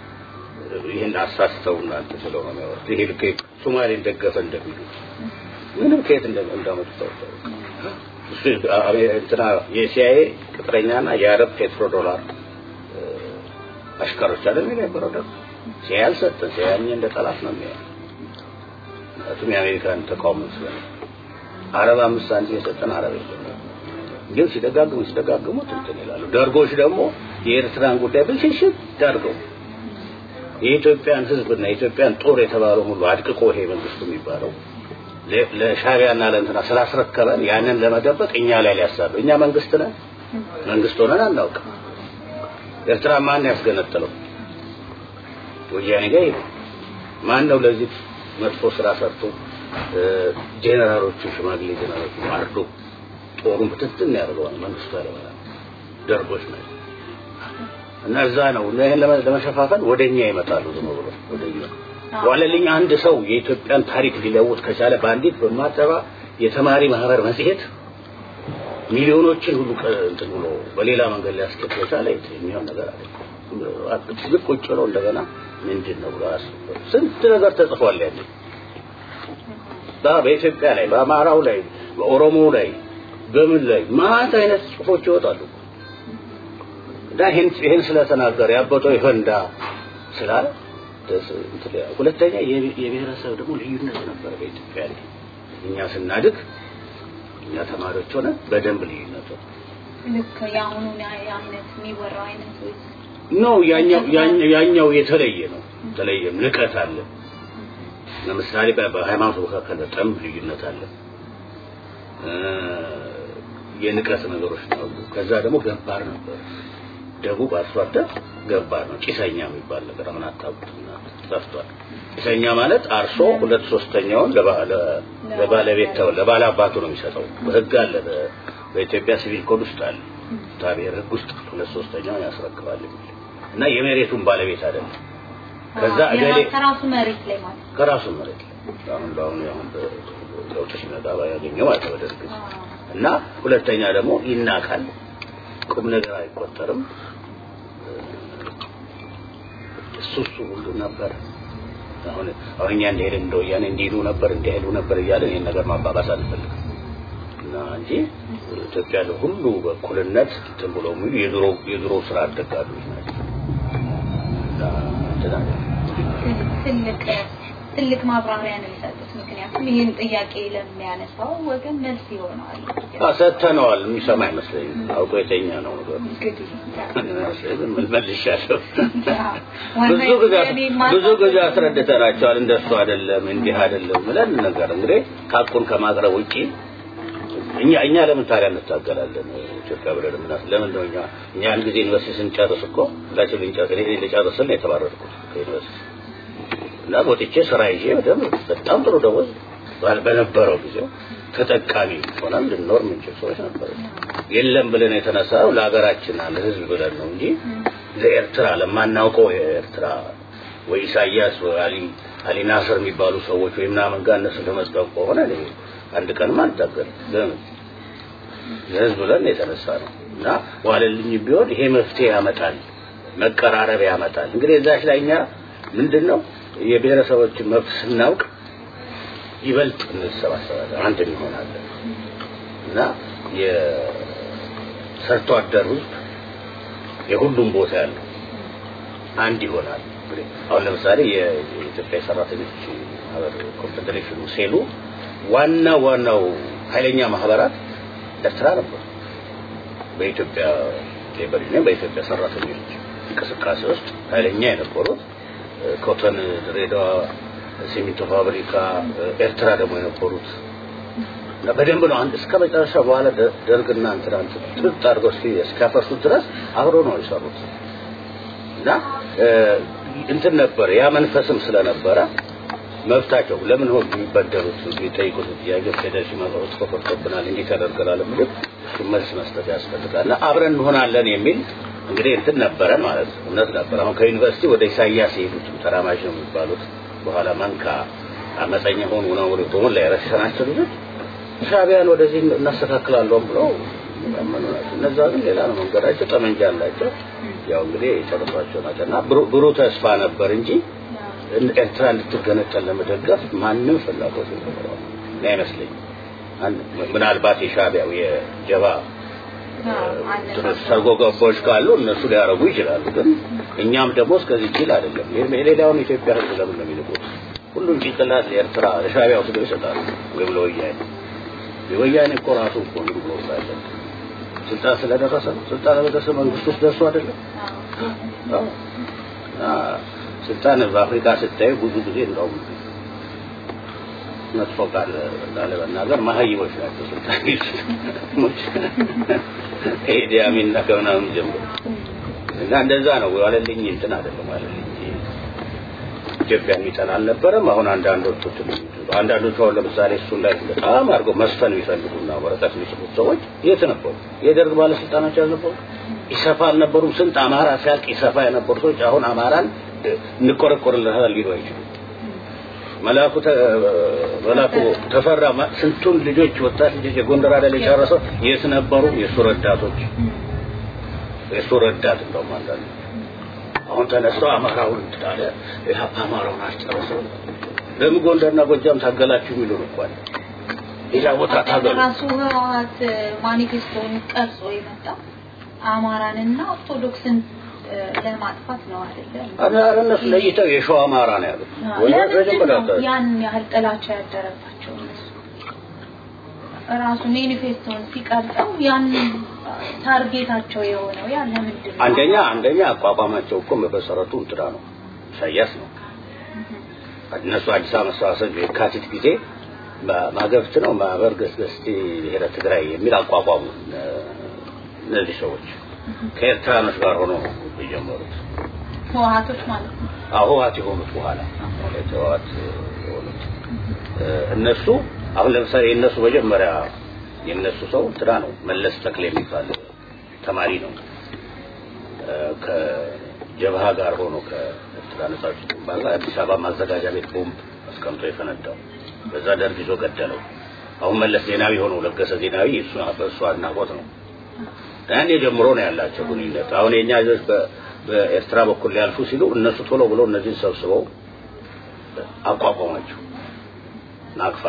ይህን አሳስተው እናንተ ስለሆነ የሚያወሩት ይሄ ልክ ሶማሌን ደገፈ እንደሚሉት ምንም ከየት እንዳመጡ ታውቃለህ እንትና የሲአይኤ ቅጥረኛና የአረብ ፔትሮ ዶላር አሽከሮች አይደል የነበረው ደግሞ ሲአይኤ አልሰጠን ሲአይኤ እንደ ጠላት ነው የሚያየው ምክንያቱም የአሜሪካን ተቃውሞ ስለሆነ አረብ አምስት ሳንቲም የሰጠን አረብ የለም ግን ሲደጋግሙ ሲደጋግሙ እንትን ይላሉ ደርጎች ደግሞ የኤርትራን ጉዳይ ብልሽሽት አድርገው የኢትዮጵያን ህዝብና የኢትዮጵያን ጦር የተባለው ሁሉ አድቅቆ ይሄ መንግስቱ የሚባለው ለሻቢያና ለእንትና ስላስረከበን ያንን ለመደበቅ እኛ ላይ ሊያሳብ እኛ መንግስት ነን መንግስት ሆነን አናውቅም ኤርትራ ማን ያስገነጠለው ወያኔ ጋር ይሄ ማን ነው ለዚህ መጥፎ ስራ ሰርቶ ጄኔራሎቹ ሽማግሌ ጄኔራሎቹ አርዶ ጦሩን ብትትን ያደርገዋል መንግስቱ ያለበላ ደርጎች ናቸው እና እዛ ነው ይህን ለመሸፋፈን ወደኛ ይመጣሉ ዝም ብሎ ወደኛ ዋለልኝ አንድ ሰው የኢትዮጵያን ታሪክ ሊለውጥ ከቻለ በአንዲት በማጠባ የተማሪ ማህበር መጽሔት ሚሊዮኖችን ሁሉ እንትን ብሎ በሌላ መንገድ ሊያስኬድ ከቻለ የሚሆን ነገር አለ ትልቅ ቁጭ ብለው እንደገና ምንድን ነው ብሎ አስቡ ስንት ነገር ተጽፏል ያለ በኢትዮጵያ ላይ በአማራው ላይ በኦሮሞ ላይ በምን ላይ ማት አይነት ጽሁፎች ይወጣሉ እና ይሄን ይሄን ስለተናገረ ያበጠው ይፈንዳ ስላለ ሁለተኛ የብሔረሰብ ደግሞ ልዩነት ነበር በኢትዮጵያ ላይ እኛ ስናድግ እኛ ተማሪዎች ሆነ በደንብ ልዩነት ነው ልክ የአሁኑ አይነት የሚወራው አይነት ወይስ ነው ያኛው ያኛው ያኛው የተለየ ነው የተለየ ንቀት አለ ለምሳሌ በሃይማኖት መካከል በጣም ልዩነት አለ የንቀት ነገሮች ነው ከዛ ደግሞ ገባር ነበር ደቡብ አርሶ አደር ገባር ነው ጭሰኛ የሚባል ነገር ምን አታውቁትና ጠፍቷል ጭሰኛ ማለት አርሶ ሁለት ሶስተኛውን ለባለቤት ተው ለባለ አባቱ ነው የሚሰጠው በህግ አለ በኢትዮጵያ ሲቪል ኮድ ውስጥ አለ ታቢር ህግ ውስጥ ሁለት ሶስተኛውን ያስረክባል እና የመሬቱን ባለቤት አይደለም ከዛ እገሌ ከራሱ መሬት ላይ ማለት ከራሱ መሬት ላይ አሁን አሁን አሁን ለውጥ ሲመጣ ያገኘው ማለት ነው በደርግ እና ሁለተኛ ደግሞ ይናቃል ቁም ነገር አይቆጠርም እሱ እሱ ሁሉ ነበር አሁን አሁን እኛ እንደሄደ እንደ ወያኔ እንዲሄዱ ነበር እንዲሄዱ ነበር እያለ ይህን ነገር ማባባስ አንፈልግም እና እንጂ ኢትዮጵያ ሁሉ በእኩልነት እንትን ብሎ የሚሉ የድሮ የድሮ ስራ አደጋቢዎች ናቸው ትልቅ ትልቅ ማብራሪያ ነው የሰጡት ምክንያቱም ይህን ጥያቄ ለሚያነሳው ወገን መልስ ይሆነዋል ሰተነዋል የሚሰማ አይመስለኝም አውቆ የተኛ ነው መልሻለሁ ብዙ ጊዜ ብዙ ጊዜ አስረድተናቸዋል እንደሱ አይደለም እንዲህ አይደለም ብለን ነገር እንግዲህ ሀቁን ከማቅረብ ውጪ እኛ እኛ ለምን ታዲያ እንታገላለን ኢትዮጵያ ብለን ምናስ ለምን ነው እኛ እኛ አንድ ጊዜ ዩኒቨርሲቲ ስንጨርስ እኮ ሁላችን ልንጨርስ እኔ ልጨርስል ነው የተባረርኩት ከዩኒቨርሲቲ እና ወጥቼ ስራ ይዤ በደምብ በጣም ጥሩ ደሞዝ በነበረው ጊዜ ተጠቃሚ ሆነን ልንኖር የምንችል ሰዎች ነበሩ የለም ብለን የተነሳው ለሀገራችን ለህዝብ ብለን ነው እንጂ ለኤርትራ ለማናውቀው የኤርትራ ወይ ኢሳያስ ወይ አሊ አሊ ናስር የሚባሉ ሰዎች ወይ ምናምን ጋር እነሱ ለመጥቀም ከሆነ አንድ ቀንም አንታገልም ለምን ለህዝብ ብለን የተነሳ ነው እና ዋለልኝ ቢሆን ይሄ መፍትሄ ያመጣል መቀራረብ ያመጣል እንግዲህ እዛች ላይ እኛ ምንድን ነው የብሔረሰቦችን መብት ስናውቅ ይበልጥ እንሰባሰባለን አንድ እንሆናለን እና የሰርቶ አደር ህዝብ የሁሉም ቦታ ያለው አንድ ይሆናል አሁን ለምሳሌ የኢትዮጵያ ሰራተኞች ማህበር ኮንፌዴሬሽኑ ሴሉ ዋና ዋናው ኃይለኛ ማህበራት ኤርትራ ነበሩ በኢትዮጵያ ሌበር ዩኒየን በኢትዮጵያ ሰራተኞች እንቅስቃሴ ውስጥ ኃይለኛ የነበሩት ኮተን ድሬዳዋ ሲሚንቶ ፋብሪካ ኤርትራ ደግሞ የነበሩት እና በደንብ ነው አንድ እስከ መጨረሻ በኋላ ደርግና እንትና ጥጥ አድርገው እስኪያፈርሱት ድረስ አብሮ ነው የሰሩት እና እንትን ነበር ያ መንፈስም ስለነበረ መብታቸው ለምን ሆን የሚበደሉት የሚጠይቁት ጥያቄ ፌዴሬሽን መብት ተፈርቶብናል እንዲህ ተደርገናል የሚሉት እሱ መልስ መስጠት ያስፈልጋል እና አብረን እንሆናለን የሚል እንግዲህ እንትን ነበረን ማለት ነው እምነት ነበር አሁን ከዩኒቨርሲቲ ወደ ኢሳያስ የሄዱት ተራማጅ ነው የሚባሉት በኋላ መንካ አመፀኛ ሆኑ ነው በሞላ የረሸናቸው ልጆች ሻቢያን ወደዚህ እናስተካክላለሁ ብለው ያመኑ ናቸው እነዛ ግን ሌላ ነው መንገዳቸው ጠመንጃ አላቸው ያው እንግዲህ የጨረሷቸው ናቸው እና ብሩህ ተስፋ ነበር እንጂ ኤርትራ እንድትገነጠል ለመደገፍ ማንም ፍላጎት የነበረው አይመስለኝም ምናልባት የሻቢያው የጀባ ሰርጎ ገቦች ካሉ እነሱ ሊያረጉ ይችላሉ ግን እኛም ደግሞ እስከዚህ ጅል አይደለም የሌላውን ኢትዮጵያ ህዝብ ለምን ነው የሚልቁት ሁሉም ጭንቅላት ለኤርትራ ለሻቢያ ወስደው ይሰጣሉ ወይም ለወያኔ የወያኔ እኮ ራሱ እኮ እንግዲህ ብሎ ሳለ ስልጣን ስለደረሰ ነው ስልጣን ለደረሰ መንግስት ውስጥ ደርሶ አይደለም ስልጣን በአፍሪካ ስታዩ ብዙ ጊዜ እንደውም መጥፎ ቃል ላለመናገር መሀይቦች ናቸው ስልጣን ኢዲ አሚን እና ከምናምን ጀምሮ እና እንደዛ ነው ዋለልኝ እንትን አይደለም ዋለልኝ ኢትዮጵያ የሚጠላ አልነበረም አሁን አንዳንዶቹ አንዳንዶቹ አሁን ለምሳሌ እሱን ላይ በጣም አድርገው መስፈን የሚፈልጉና ወረቀት የሚጽፉት ሰዎች የት ነበሩ የደርግ ባለስልጣኖች አልነበሩ ኢሰፋ አልነበሩም ስንት አማራ ሲያልቅ ኢሰፋ የነበሩ ሰዎች አሁን አማራን እንቆረቆርልሃል ሊሉ አይችሉም መላኩ መላኩ ተፈራ ስንቱን ልጆች ወጣት ልጆች የጎንደር አይደል የጨረሰው የት ነበሩ የሱ ረዳቶች የሱ ረዳት እንደውም አንዳንዱ አሁን ተነስቶ አማራውን ታለ ኢህአፓ አማራውን አስጨረሰው ለምን ጎንደርና ጎጃም ታገላችሁ የሚሉ ነው እንኳን ሌላ ቦታ ታገሉ ራሱ ህወሓት ማኒፌስቶን ቀርጾ የመጣ አማራንና ኦርቶዶክስን እ፣ ለማጥፋት ነው አይደለም? አረ እነሱ ለይተው የሸዋ አማራ ነው ያሉት ወይ ለምንድን ነው መጀመሪያ ያን ያህል ጥላቻ ያደረባቸው እነሱ? ራሱ ሜኒፌስቶን ሲቀርጸው ያን ታርጌታቸው የሆነው ያ ለምንድን ነው? አንደኛ አንደኛ አቋቋማቸው እኮ በመሰረቱ እንትና ነው ኢሳያስ ነው እነሱ አዲስ አበባ መሰባሰብ የካቲት ጊዜ ማ- ማገብት ነው ማህበር ገስገስቲ ብሔረ ትግራይ የሚል አቋቋሙ እ፣ እነዚህ ሰዎች ከኤርትራኖች ጋር ሆኖ የጀመሩት ህወሓቶች ማለት ነው። ህወሓት የሆኑት በኋላ ህወሓት የሆኑት እ፣ እነሱ አሁን ለምሳሌ የእነሱ መጀመሪያ የእነሱ ሰው እንትና ነው መለስ ተክሌ የሚባል ተማሪ ነው እ፣ ከጀብሃ ጋር ሆኖ ከኤርትራ ነጻ አውጪ ግንባር ጋር አዲስ አበባ ማዘጋጃ ቤት ቦምብ አስቀምጦ የፈነዳው በዛ ደርግ ይዞ ገደለው። አሁን መለስ ዜናዊ ሆኖ ለገሰ ዜናዊ እሱ በእሱ አድናቆት ነው። ያኔ ጀምሮ ነው ያላቸው ግንኙነት። አሁን የኛ ልጆች በ- በኤርትራ በኩል ሊያልፉ ሲሉ እነሱ ቶሎ ብሎ እነዚህን ሰብስበው አቋቋማቸው ናቅፋ።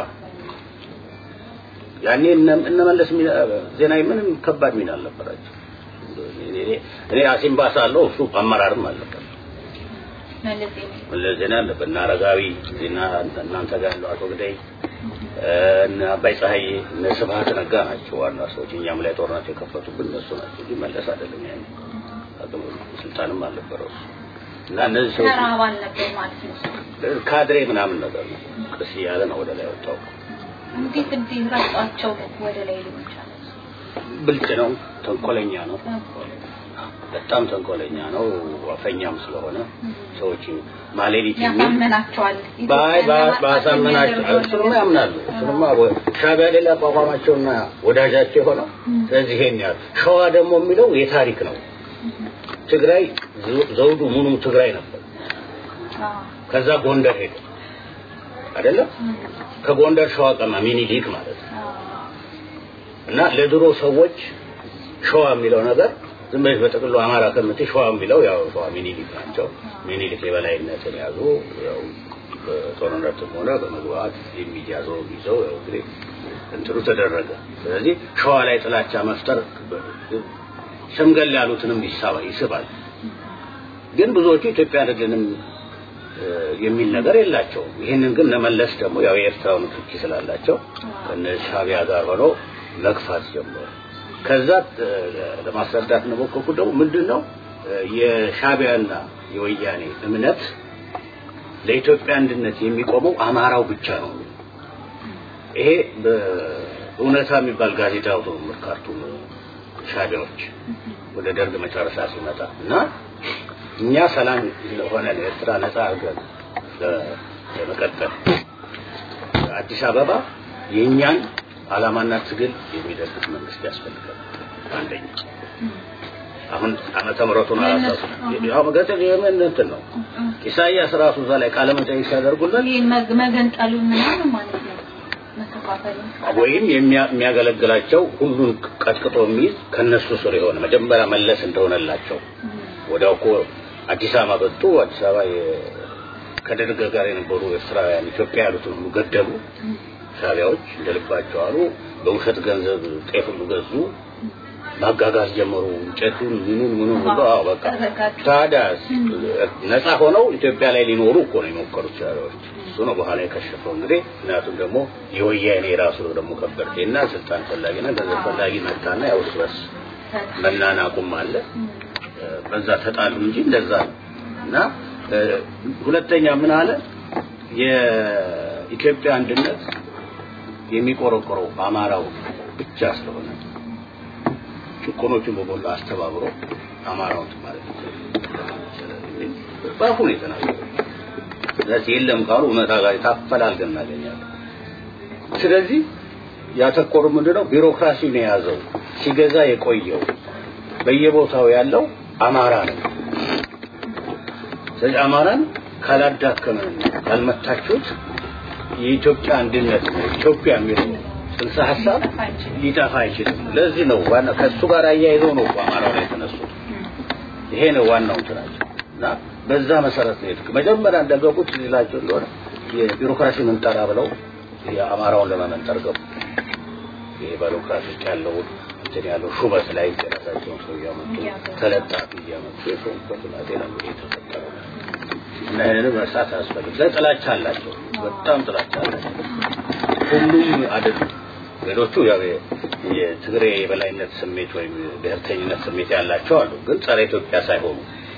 ያኔ እነ- እነ መለስ ሚና- ዜናዊ ምንም ከባድ ሚና አልነበራቸው። እኔ- እኔ አሲምባ ሳለሁ እሱ አመራርም አልነበር። መለስ ዜናዊ መለስ ዜና አለበት እና አረጋዊ ዜና እናንተ ጋር ያለው አቶ ግዳይ እነ አባይ ፀሐይ እነ ስብሀት ነጋ ናቸው ዋና ሰዎች። እኛም ላይ ጦርነት የከፈቱብን እነሱ ናቸው እንጂ መለስ አይደለም። ያኔ አቅም ስልጣንም አልነበረው እሱ። እና እነዚህ ሰዎች ተራ አባል ነበር ማለት ነው። ካድሬ ምናምን ነገር ነው። ቀስ እያለ ነው ወደ ላይ ወጣው። እንዴት እንዲህ ረጧቸው ወደ ላይ ሊሆን ይችላል? ብልጥ ነው፣ ተንኮለኛ ነው፣ በጣም ተንኮለኛ ነው። አፈኛም ስለሆነ ሰዎች ማሌሊት የሚል ያሳመናቸዋል። ባይ ባሳመናቸው እሱንማ ያምናሉ። እሱንማ ወ- ሻዕቢያ ሌላ አቋቋማቸውና ወዳጃቸው የሆነው ስለዚህ ይሄን ያህል ሸዋ ደግሞ የሚለው የታሪክ ነው። ትግራይ ዘ- ዘውዱ ሙሉ ትግራይ ነበር። ከዛ ጎንደር ሄደ አይደለም። ከጎንደር ሸዋ ቀማ ሚኒሊክ ማለት ነው። እና ለድሮ ሰዎች ሸዋ የሚለው ነገር ዝም ብለሽ በጥቅሉ አማራ ከምትይ ሸዋ የሚለው ያው ሸዋ ሚኒሊክ ናቸው። ሚኒሊክ የበላይነትን ያዙ። ያው በጦርነትም ሆነ በመግባት የሚያዘው ይዘው ያው እንግዲህ እንትኑ ተደረገ። ስለዚህ ሸዋ ላይ ጥላቻ መፍጠር ሸምገል ያሉትንም ይሳባ ይስባል። ግን ብዙዎቹ ኢትዮጵያ አይደለንም እ፣ የሚል ነገር የላቸውም። ይህንን ግን ለመለስ ደግሞ ያው የኤርትራው ንክኪ ስላላቸው ከነ ሻዕቢያ ጋር ሆነው መግፋት ጀመሩ። ከዛ እ፣ ለማስረዳት ነው ሞከርኩት። ደግሞ ምንድን ነው እ፣ የሻዕቢያና የወያኔ እምነት ለኢትዮጵያ አንድነት የሚቆመው አማራው ብቻ ነው። ይሄ በእውነታ የሚባል ጋዜጣ አውቶ ካርቱም ሻዕቢያዎች ወደ ደርግ መጨረሻ ሲመጣ እና እኛ ሰላም ሆነን ኤርትራ ነጻ አድርገን ለ- ለመቀጠል አዲስ አበባ የእኛን ዓላማና ትግል የሚደግፍ መንግስት ያስፈልጋል። አንደኛ አሁን ዓመተ ምሕረቱን አላሳሱ ያው መገጠል የምን እንትን ነው ኢሳይያስ ራሱ እዛ ላይ ቃለ መጠይቅ ሲያደርጉለት ይህ መግ- መገንጠሉን ምናምን ማለት ነው መከፋፈሉን ወይም የሚያ- የሚያገለግላቸው ሁሉን ቀጥቅጦ የሚይዝ ከነሱ ስር የሆነ መጀመሪያ መለስ እንደሆነላቸው ወዲያው እኮ አዲስ አበባ መጡ። አዲስ አበባ የ- ከደርግ ጋር የነበሩ ኤርትራውያን ኢትዮጵያ ያሉትን ሁሉ ገደሉ። ሻዕቢያዎች እንደልባቸው አሉ። በውሸት ገንዘብ ጤፍ ሁሉ ገዙ። ማጋጋዝ ጀመሩ። እንጨቱን ምኑን ምኑን ሁሉ አዎ በቃ ታዲያ ነፃ ሆነው ኢትዮጵያ ላይ ሊኖሩ እኮ ነው የሞከሩት ሻዕቢያዎች። እሱ ነው በኋላ የከሸፈው እንግዲህ። ምክንያቱም ደግሞ የወያኔ ራሱ ደግሞ ከበርቴና ስልጣን ፈላጊና ገንዘብ ፈላጊ መጣና ያው እርስ በርስ መናናቁም አለ። በዛ ተጣሉ እንጂ እንደዛ ነው። እና እ፣ ሁለተኛ ምን አለ የኢትዮጵያ አንድነት የሚቆረቆረው በአማራው ብቻ ስለሆነ ጭቆኖችን በሞላ አስተባብሮ አማራውን ማለት ነው በአፉ ነው የተናገረው። ስለዚህ የለም ካሉ እውነታ ጋር ታፈላልገን እናገኛለን። ስለዚህ ያተኮሩ ምንድነው ቢሮክራሲን የያዘው ሲገዛ የቆየው በየቦታው ያለው አማራ ነው። ስለዚህ አማራን ካላዳከመን ካልመታችሁት የኢትዮጵያ አንድነት ነው ኢትዮጵያ የሚለው ጽንሰ ሀሳብ ሊጠፋ አይችልም። ለዚህ ነው ዋና ከሱ ጋር አያይዘው ነው አማራው ላይ የተነሱት። ይሄ ነው ዋናው እንትናቸው እና በዛ መሰረት ነው የትክ መጀመሪያ እንደገቡት ሊላቸው እንደሆነ የቢሮክራሲ ምንጠራ ብለው የአማራውን ለመመንጠር ገቡ። ይሄ ቢሮክራሲ ውስጥ ያለውን እንትን ያለው ሹመት ላይ የራሳቸውን ሰው እያመጡ ተለጣፊ እያመጡ የሾሙበት ሁናቴ ነው እንግዲህ የተፈጠረው እና ይህንን መርሳት አያስፈልግም። ላይ ጥላቻ አላቸው፣ በጣም ጥላቻ አላቸው። ሁሉም አይደሉም። ሌሎቹ ያው የትግሬ የበላይነት ስሜት ወይም ብሔርተኝነት ስሜት ያላቸው አሉ፣ ግን ጸረ ኢትዮጵያ ሳይሆኑ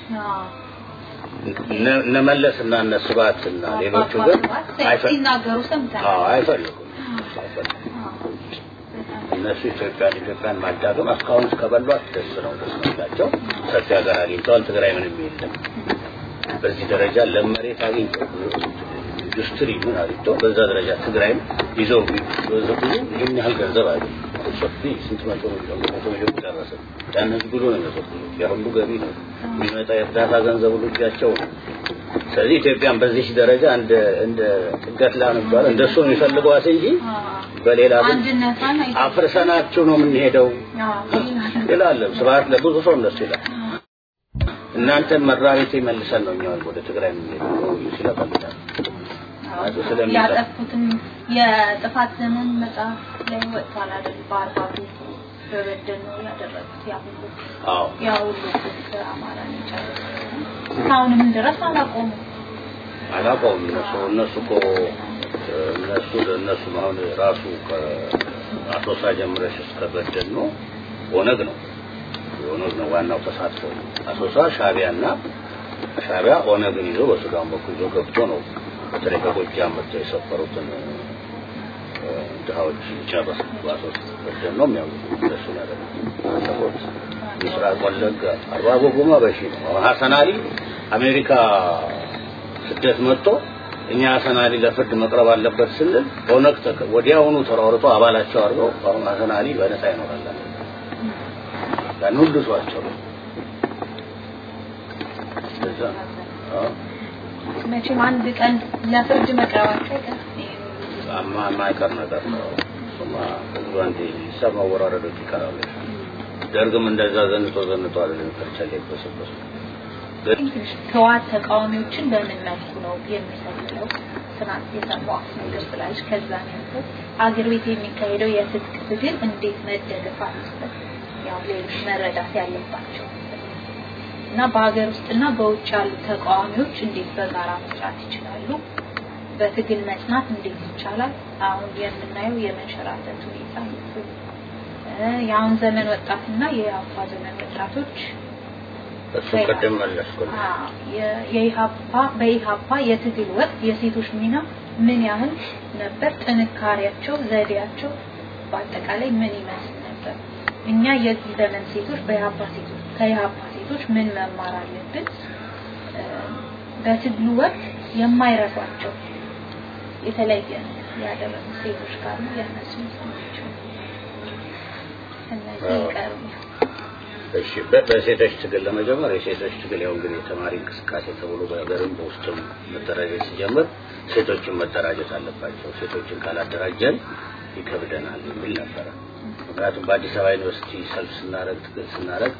እነ መለስ እና እነ ስብሐት እና ሌሎቹ ግን ሲናገሩ ሰምተናል። አይፈልጉም አይፈልጉም። እነሱ ኢትዮጵያን ኢትዮጵያን ማዳገም እስካሁን እስከበሏት ደስ ነው ደስ ነውላቸው። ሰፊ ሀገር አግኝተዋል። ትግራይ ምንም የለም። በዚህ ደረጃ ለመሬት አግኝተው ኢንዱስትሪ ምን አግኝተው በዛ ደረጃ ትግራይም ይዘው ብዙ ይህን ያህል ገንዘብ አለ ሰፊ ስንት መቶ ሚሊዮን መቶ ሚሊዮን ደረሰ። ያን ህዝብ ብሎ ነው የሚሰጡት። ያ ሁሉ ገቢ ነው የሚመጣ የእርዳታ ገንዘብ ሁሉ እጃቸው ነው። ስለዚህ ኢትዮጵያን በዚህ ደረጃ እንደ እንደ ጥገት ላ ነበር እንደሱ ነው የሚፈልገዋት እንጂ በሌላ አንድነቷን አፍርሰናችሁ ነው የምንሄደው ይላል። ስብሐት ለብዙ ሰው እንደሱ ይላል። እናንተን መራቤቴ መልሰን ነው እኛውን ወደ ትግራይ የምንሄደው ሲለፈልጋል ያጠፉትም የጥፋት ዘመን መጽሐፍ ላይ ወጥቷል አይደል? በአርባቱ በበደል ነው ያደረጉት ያ ሁሉ አዎ ያ ሁሉ አማራ ጨረሰ። እስካሁንም ድረስ አላቆሙም። አላውቀውም። እነሱ እነሱ እኮ እነሱ እነሱ አሁን ራሱ ከአሶሳ ጀምረሽ እስከ በደል ነው ኦነግ ነው ኦነግ ነው ዋናው ተሳትፎ አሶሳ ሻቢያና ሻቢያ ኦነግን ይዞ በሱዳን በኩል ይዞ ገብቶ ነው በተለይ ከጎጃም መጥተው የሰፈሩትን ድሃዎች ጨረሱ። ባሶስ በደል ነው የሚያውቁ እነሱ ያደረጉት ምስራቅ ወለጋ አርባ ጎጎማ በሺ ነው። አሁን ሀሰን አሊ አሜሪካ ስደት መጥቶ እኛ ሀሰን አሊ ለፍርድ መቅረብ አለበት ስንል ኦነግ ወዲያውኑ ተሯርጦ አባላቸው አድርገው አሁን ሀሰን አሊ በነፃ ይኖራል። ያን ሁሉ ሰዋቸው እዛ አዎ መቼም አንድ ቀን ለፍርድ መቅረባቸው አይቀርም። አማ የማይቀር ነገር ነው። እሱማ ህዝቡ አንዴ ሂሳብ ማወራረዶች ይቀራሉ። ደርግም እንደዛ ዘንጦ ዘንጦ አይደለም ከርቻ ሊበሰበሱ ህወሓት ተቃዋሚዎችን በምን መልኩ ነው የሚሰልለው? ትናንት የሰማሁት ነገር ስላለች ከዛ ነው አገር ቤት የሚካሄደው የትጥቅ ትግል እንዴት መደገፍ አለበት? ያው ሌሎች መረዳት ያለባቸው እና በሀገር ውስጥና በውጭ ያሉ ተቃዋሚዎች እንዴት በጋራ መስራት ይችላሉ? በትግል መጽናት እንዴት ይቻላል? አሁን የምናየው የመንሸራተት ሁኔታ የአሁን ዘመን ወጣትና የአባ ዘመን ወጣቶች እሱ ቅድም መለስኩልህ። የኢሃፓ በኢሃፓ የትግል ወቅት የሴቶች ሚና ምን ያህል ነበር? ጥንካሬያቸው፣ ዘዴያቸው በአጠቃላይ ምን ይመስል ነበር? እኛ የዚህ ዘመን ሴቶች በኢሃፓ ሴቶች ከኢሃፓ ሴቶች ምን መማር አለብን? በትግሉ ወቅት የማይረሷቸው የተለየ ያደረጉ ሴቶች ካሉ ያነሱ ሰማቸው። እነዚህ ይቀርቡ። እሺ በሴቶች ትግል ለመጀመር የሴቶች ትግል ያው እንግዲህ የተማሪ እንቅስቃሴ ተብሎ በሀገርም በውስጥም መደራጀት ሲጀምር ሴቶችን መደራጀት አለባቸው። ሴቶችን ካላደራጀን ይከብደናል የሚል ነበረ። ምክንያቱም በአዲስ አበባ ዩኒቨርሲቲ ሰልፍ ስናረግ ትግል ስናረግ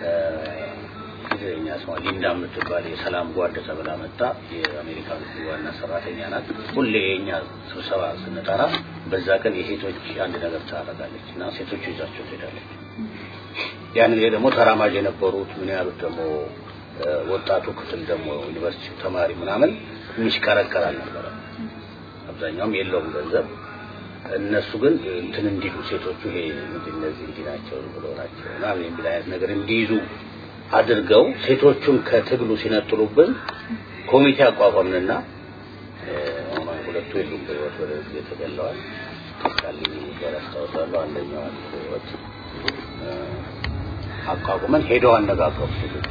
ትግረኛ ስሟ ሊንዳ የምትባል የሰላም ጓድ ተብላ መጣ። የአሜሪካ ዋና ሰራተኛ ናት። ሁሌ የኛ ስብሰባ ስንጠራ በዛ ቀን የሴቶች አንድ ነገር ታደርጋለች እና ሴቶቹ ይዛቸው ትሄዳለች። ያን ጊዜ ደግሞ ተራማጅ የነበሩት ምን ያሉት ደግሞ ወጣቱ ክፍል ደግሞ ዩኒቨርሲቲ ተማሪ ምናምን የሚሽከረከር አልነበረ። አብዛኛውም የለውም ገንዘብ። እነሱ ግን እንትን እንዲሉ ሴቶቹ ይሄ ምንድን እነዚህ እንዲህ ናቸው ብሎ ናቸው ምናምን የሚል አይነት ነገር እንዲይዙ አድርገው ሴቶቹን ከትግሉ ሲነጥሉብን ኮሚቴ አቋቋምንና ሁለቱ የሉም በህይወት ወደ ጊዜ ተገለዋል። ቃልኝ ጋር አስታውሳለሁ። አንደኛዋ በህይወት አቋቁመን ሄደው አነጋገሩ ሴቶች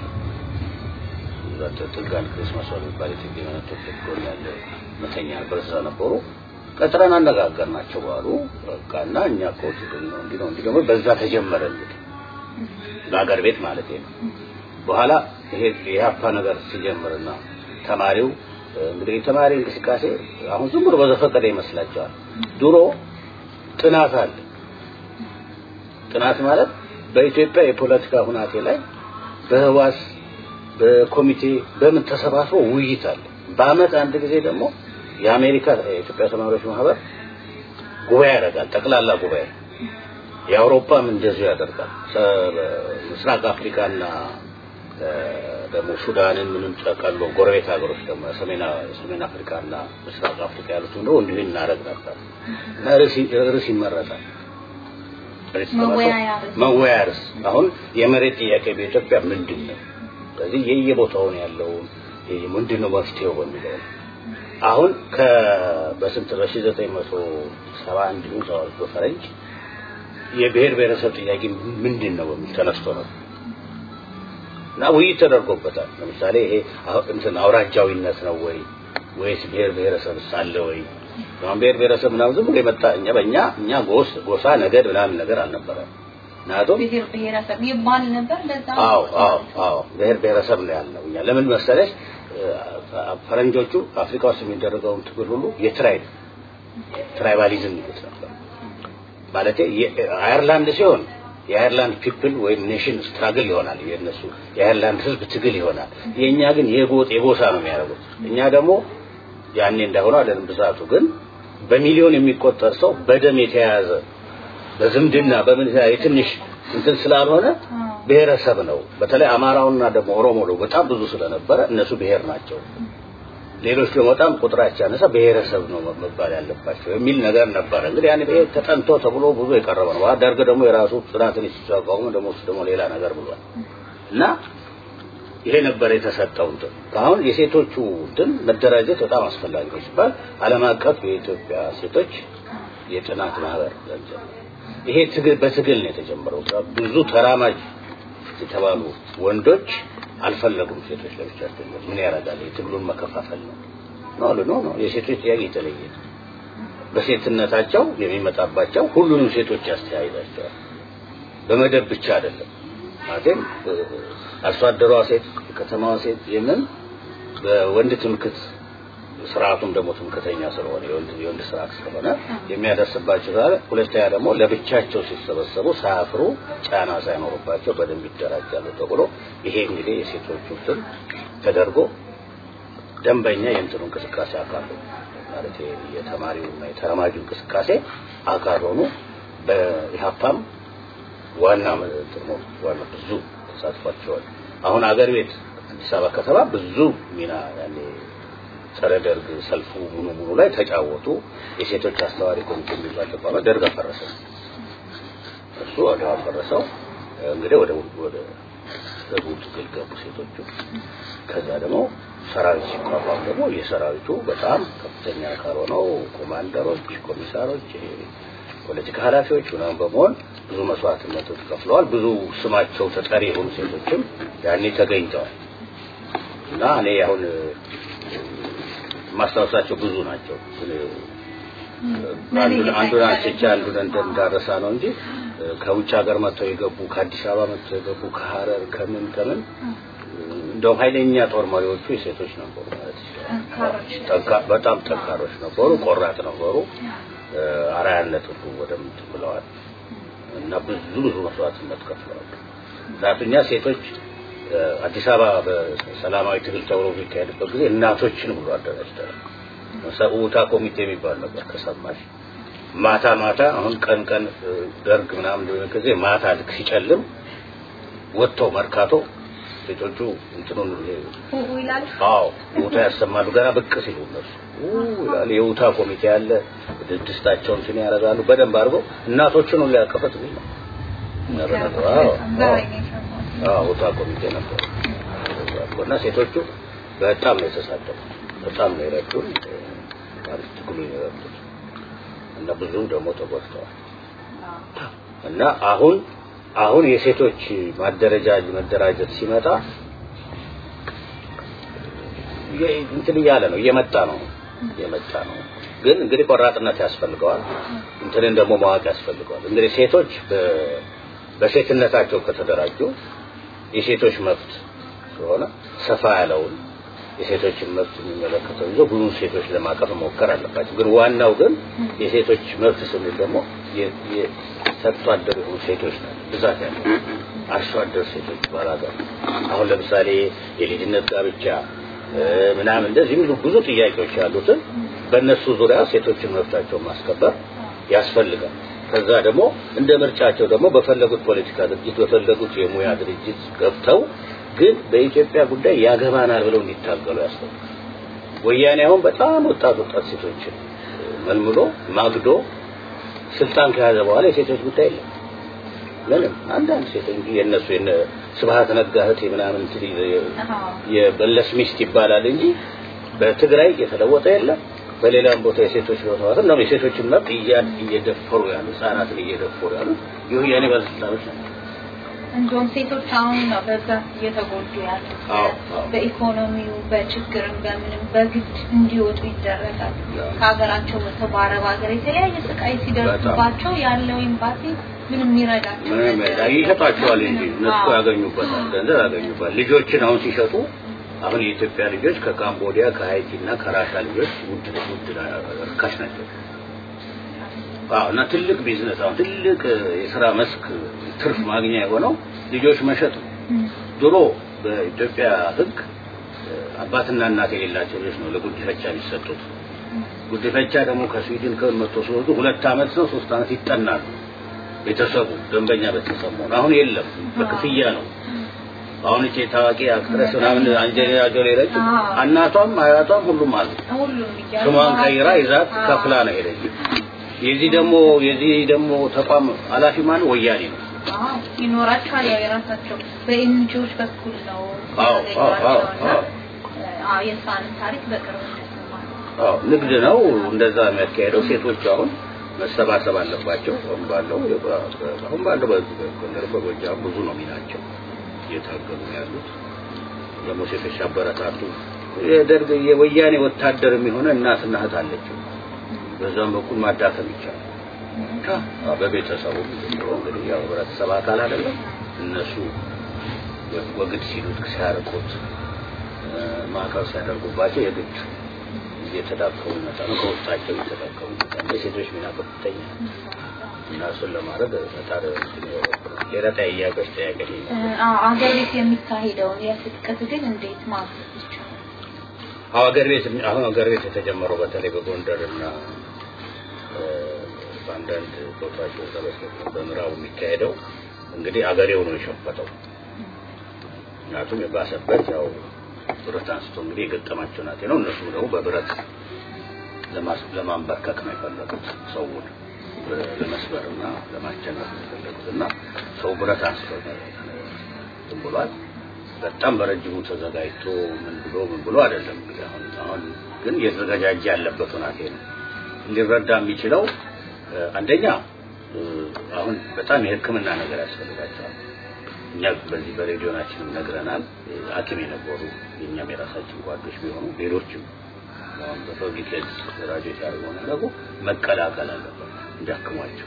ጥጋን ክርስማስ የሚባል የትግል መነቶች ጎን ያለ መተኛ ነበር። እዛ ነበሩ። ቀጥረን አነጋገርናቸው ባሉ በቃ እና እኛ እኮ ትግል ነው እንዲህ ነው እንዲህ ደግሞ በዛ ተጀመረ እንግዲህ በሀገር ቤት ማለት ነው። በኋላ ይሄ የሀፓ ነገር ሲጀምርና ተማሪው እንግዲህ የተማሪ እንቅስቃሴ አሁን ዝም ብሎ በዘፈቀደ ይመስላቸዋል። ድሮ ጥናት አለ። ጥናት ማለት በኢትዮጵያ የፖለቲካ ሁናቴ ላይ በህዋስ በኮሚቴ በምን ተሰባስቦ ውይይት አለ። በአመት አንድ ጊዜ ደግሞ የአሜሪካ የኢትዮጵያ ተማሪዎች ማህበር ጉባኤ ያደርጋል። ጠቅላላ ጉባኤ የአውሮፓም እንደዚሁ ያደርጋል። ምስራቅ አፍሪካና ደግሞ ሱዳንን ምንም ጠቀሎ ጎረቤት ሀገሮች ደግሞ ሰሜን ሰሜን አፍሪካና ምስራቅ አፍሪካ ያሉት እንደው እንዲሁ እናደርግ ነበር እና ርዕስ ይመረጣል። መወያያ ርዕስ አሁን የመሬት ጥያቄ በኢትዮጵያ ምንድን ነው? ስለዚህ የየቦታውን ያለውን ምንድን ነው መፍትሄው በሚለው አሁን ከ በስንት በሺህ ዘጠኝ መቶ ሰባ አንድ ይሁን ሰባ በፈረንጅ የብሔር ብሔረሰብ ጥያቄ ምንድን ነው በሚል ተነስቶ ነው እና ውይይት ተደርጎበታል። ለምሳሌ ይሄ እንትን አውራጃዊነት ነው ወይ ወይስ ብሔር ብሔረሰብ አለ ወይ? አሁን ብሔር ብሔረሰብ ምናምን ዝም ብሎ የመጣ እኛ በእኛ እኛ ጎስ ጎሳ ነገድ ምናምን ነገር አልነበረም። ምክንያቱም ብሔር ብሔረሰብ ይባል ነበር እንደዛ። አዎ አዎ አዎ ብሔር ብሔረሰብ ነው ያልነው እኛ ለምን መሰለሽ ፈረንጆቹ አፍሪካ ውስጥ የሚደረገውን ትግል ሁሉ የትራይብ ትራይባሊዝም ይሉት ነበር። ማለት አየርላንድ ሲሆን የአየርላንድ ፒፕል ወይም ኔሽን ስትራግል ይሆናል የነሱ የአየርላንድ ህዝብ ትግል ይሆናል። የኛ ግን የጎጥ የጎሳ ነው የሚያደርጉት። እኛ ደግሞ ያኔ እንዳሆነ አይደለም ብዛቱ ግን በሚሊዮን የሚቆጠር ሰው በደም የተያያዘ በዝምድና በምን የትንሽ እንትን ስላልሆነ ብሔረሰብ ነው። በተለይ አማራውና ደግሞ ኦሮሞ ነው በጣም ብዙ ስለነበረ እነሱ ብሔር ናቸው። ሌሎች ደግሞ በጣም ቁጥራቸው ያነሳ ብሔረሰብ ነው መባል ያለባቸው የሚል ነገር ነበረ። እንግዲህ ያን ብሔር ተጠንቶ ተብሎ ብዙ የቀረበ ነው። ደርግ ደግሞ የራሱ ጥናትን ሲቋቋሙ ደግሞ እሱ ደግሞ ሌላ ነገር ብሏል እና ይሄ ነበር የተሰጠው እንትን አሁን የሴቶቹ እንትን መደራጀት በጣም አስፈላጊ ነው ሲባል ዓለም አቀፍ የኢትዮጵያ ሴቶች የጥናት ማህበር ይሄ ትግል በትግል ነው የተጀመረው። ብዙ ተራማጅ የተባሉ ወንዶች አልፈለጉም ሴቶች ለብቻቸው ምን ያደርጋል የትግሉን መከፋፈል ነው ነው ነው ነው የሴቶች ጥያቄ የተለየ በሴትነታቸው የሚመጣባቸው ሁሉንም ሴቶች ያስተያይዛቸዋል በመደብ ብቻ አይደለም ማለትም አርሶ አደሯ ሴት የከተማዋ ሴት የምን በወንድ ትምክት ስርዓቱም ደግሞ ትምክተኛ ስለሆነ የወንድ የወንድ ስርዓት ስለሆነ የሚያደርስባቸው ዛሬ ሁለተኛ ደግሞ ለብቻቸው ሲሰበሰቡ ሳያፍሩ ጫና ሳይኖርባቸው በደንብ ይደራጃሉ ተብሎ ይሄ እንግዲህ የሴቶቹ እንትን ተደርጎ ደንበኛ የእንትኑ እንቅስቃሴ አካል ሆኑ ማለት የተማሪውና የተረማጁ እንቅስቃሴ አካል ሆኑ በኢህአፓም ዋና እንትኑ ዋና ብዙ ተሳትፏቸዋል አሁን አገር ቤት አዲስ አበባ ከተማ ብዙ ሚና ያኔ ጸረ ደርግ ሰልፉ ሙሉ ሙሉ ላይ ተጫወቱ። የሴቶች አስተዋሪ ኮሚቴ የሚባል ተቋም ደርግ አፈረሰ። እሱ ወደ አፈረሰው እንግዲህ ወደ ወደ ደርጉ ትግል ገቡ ሴቶቹ። ከዛ ደግሞ ሰራዊት ሲቋቋም ደግሞ የሰራዊቱ በጣም ከፍተኛ አካል ሆነው ኮማንደሮች፣ ኮሚሳሮች፣ ፖለቲካ ኃላፊዎች ምናምን በመሆን ብዙ መስዋዕትነቶች ከፍለዋል። ብዙ ስማቸው ተጠሪ የሆኑ ሴቶችም ያኔ ተገኝተዋል እና እኔ አሁን ማስታወሳቸው ብዙ ናቸው። አንዱን አንስቼ አንዱን እንዳረሳ ነው እንጂ ከውጭ ሀገር መጥተው የገቡ ከአዲስ አበባ መጥተው የገቡ ከሀረር ከምን ከምን እንደውም ኃይለኛ ጦር መሪዎቹ የሴቶች ነበሩ ማለት ይችላል። በጣም ጠንካሮች ነበሩ፣ ቆራጥ ነበሩ። አራያነት ሁሉ ወደምት ብለዋል እና ብዙ ብዙ መስዋዕትነት ከፍለዋል። ምክንያቱም ሴቶች አዲስ አበባ በሰላማዊ ትግል ተብሎ የሚካሄድበት ጊዜ እናቶችን ብሎ አደራጅተዋል። ሰውታ ኮሚቴ የሚባል ነበር ከሰማሽ ማታ ማታ አሁን ቀን ቀን ደርግ ምናምን እንደሆነ ጊዜ ማታ ልክ ሲጨልም ወጥተው መርካቶ ሴቶቹ እንትኑን አዎ ውታ ያሰማሉ። ገና ብቅ ሲሉ እነሱ ይላል የውታ ኮሚቴ ያለ ድስታቸውን እንትን ያደርጋሉ በደንብ አድርገው እናቶችን ሁሉ ያቀፈት ነው ውታ ኮሚቴ ነበር እና ሴቶቹ በጣም ነው የተሳተፉ በጣም ነው የረዱን ማለት ትግሉ የረዱት እና ብዙ ደግሞ ተጎድተዋል እና አሁን አሁን የሴቶች ማደረጃጅ መደራጀት ሲመጣ እንትን እያለ ነው እየመጣ ነው እየመጣ ነው ግን እንግዲህ ቆራጥነት ያስፈልገዋል እንትንን ደግሞ ማወቅ ያስፈልገዋል እንግዲህ ሴቶች በሴትነታቸው ከተደራጁ የሴቶች መብት ስለሆነ ሰፋ ያለውን የሴቶችን መብት የሚመለከተው ይዞ ብዙ ሴቶች ለማቀፍ መሞከር አለባቸው። ግን ዋናው ግን የሴቶች መብት ስንል ደግሞ ሰርቶ አደር የሆኑ ሴቶች ናቸው ብዛት ያለው አርሶ አደር ሴቶች ባላገር አሁን ለምሳሌ የልጅነት ጋብቻ ምናምን እንደዚህ የሚሉ ብዙ ጥያቄዎች ያሉትን በእነሱ ዙሪያ ሴቶችን መብታቸውን ማስከበር ያስፈልጋል። ከዛ ደግሞ እንደ ምርጫቸው ደግሞ በፈለጉት ፖለቲካ ድርጅት በፈለጉት የሙያ ድርጅት ገብተው ግን በኢትዮጵያ ጉዳይ ያገባናል ብለው እንዲታገሉ ያስፈልጋል። ወያኔ አሁን በጣም ወጣት ወጣት ሴቶችን መልምሎ ማግዶ ስልጣን ከያዘ በኋላ የሴቶች ጉዳይ የለም። ምንም አንዳንድ ሴቶች እንጂ የእነሱ የነ ስብሀት ነጋ እህት ምናምን እንትን የበለስ ሚስት ይባላል እንጂ በትግራይ የተለወጠ የለም። በሌላም ቦታ የሴቶች መብት ነው። የሴቶችን መብት እየደፈሩ ያሉ ህጻናትን እየደፈሩ ያሉ የወያኔ ባለስልጣኖች ናቸው። እንዲሁም ሴቶች አሁን ነው በብዛት እየተጎዱ ያሉት። አዎ፣ አዎ። በኢኮኖሚው በችግርም በምንም በግድ እንዲወጡ ይደረጋል። ከሀገራቸው ወጥተው በአረብ ሀገር የተለያየ ስቃይ ሲደርስባቸው ያለው ኤምባሲ ምንም ይረዳቸው ምንም ነገር ያለ ይሸጧቸዋል እንጂ እነሱ አዎ። ያገኙበታል፣ ገንዘብ ያገኙበታል። ልጆችን አሁን ሲሸጡ አሁን የኢትዮጵያ ልጆች ከካምቦዲያ ከሀይቲ እና ከራሻ ልጆች ውድ ውድ ርካሽ ናቸው። አዎ እና ትልቅ ቢዝነስ አሁን ትልቅ የስራ መስክ ትርፍ ማግኛ የሆነው ልጆች መሸጥ ነው። ድሮ በኢትዮጵያ ሕግ አባትና እናት የሌላቸው ልጆች ነው ለጉዲፈቻ የሚሰጡት። ጉዲፈቻ ደግሞ ከስዊድን ከመቶ ሲወጡ ሁለት ዓመት ነው ሶስት ዓመት ይጠናሉ። ቤተሰቡ ደንበኛ ቤተሰብ መሆን አሁን የለም፣ በክፍያ ነው። አሁን እቺ ታዋቂ አክትረስ ምናምን አንጀሊና ጆሊ ረጭ አዎ። እናቷም አያቷም ሁሉም አሉ። ሁሉም እያሉ ስሟን ቀይራ ይዛት አዎ። ከፍላ ነው ሄደች። የዚህ ደግሞ የዚህ ደግሞ ተቋም ኃላፊ ማን ወያኔ ነው። አዎ፣ ይኖራቸዋል። ያው የራሳቸው በኤንጂኦዎች በኩል ነው አዎ፣ አዎ፣ አዎ፣ ያገኟቸውና፣ አዎ። አዎ፣ የእሷንም ታሪክ በቅርብ እንደሰማን አዎ ንግድ ነው እንደዛ የሚያካሄደው። ሴቶች አሁን መሰባሰብ አለባቸው። አሁን ባለው አሁን ባለው በጎንደር በጎጃም ብዙ ነው ሚናቸው እየታገሉ ነው ያሉት። ደግሞ ሴቶች አበረታቱ። የደርግ የወያኔ ወታደር የሚሆነ እናትና እህት አለችው። በዛም በኩል ማዳከም ይቻላል። አዎ፣ በቤተሰቡ እንግዲህ ያው ህብረተሰብ አካል አይደለም እነሱ ወግድ ሲሉት ሲያርቁት ማዕቀብ ሲያደርጉባቸው የግድ እየተዳከሙ ይመጣሉ። ከውስጣቸው እየተዳከሙ ይመጣሉ። የሴቶች ሚና ከፍተኛ ነው እና እሱን ለማድረግ ፈጣሪ ሌላ ጥያቄዎች ጥያቄ አዎ፣ አገር ቤት የሚካሄደውን የትጥቅ ትግል እንዴት ማገዝ ይቻላል? አዎ ሀገር ቤት አሁን ሀገር ቤት የተጀመረው በተለይ በጎንደር እና እ፣ በአንዳንድ ቦታዎች በተለይ በምዕራቡ የሚካሄደው እንግዲህ አገሬው ነው የሸፈተው። ምክንያቱም የባሰበት ያው ብረት አንስቶ እንግዲህ የገጠማቸው ናቴ ነው። እነሱ ደግሞ በብረት ለማስ- ለማንበርከክ ነው የፈለጉት ሰውን እ፣ ለመስበርና ለማስጨነቅ ነው የፈለጉት እና ሰው ብረት አንስቶ ዝም ብሏል። በጣም በረጅሙ ተዘጋጅቶ ምን ብሎ ምን ብሎ አይደለም እንግዲህ አሁን አሁን ግን እየተዘጋጃጀ ያለበት ሁናቴ ነው። ሊረዳ የሚችለው እ፣ አንደኛ እ፣ አሁን በጣም የሕክምና ነገር ያስፈልጋቸዋል። እኛ በዚህ በሬዲዮናችንም ነግረናል። እ፣ ሐኪም የነበሩ የእኛም የራሳችን ጓዶች ቢሆኑ ሌሎችም አሁን በፐብሊክ ሄልዝ ራዲዮ ሲያደርጉ ነገሩ መቀላቀል አለበት እንዲያክሟቸው።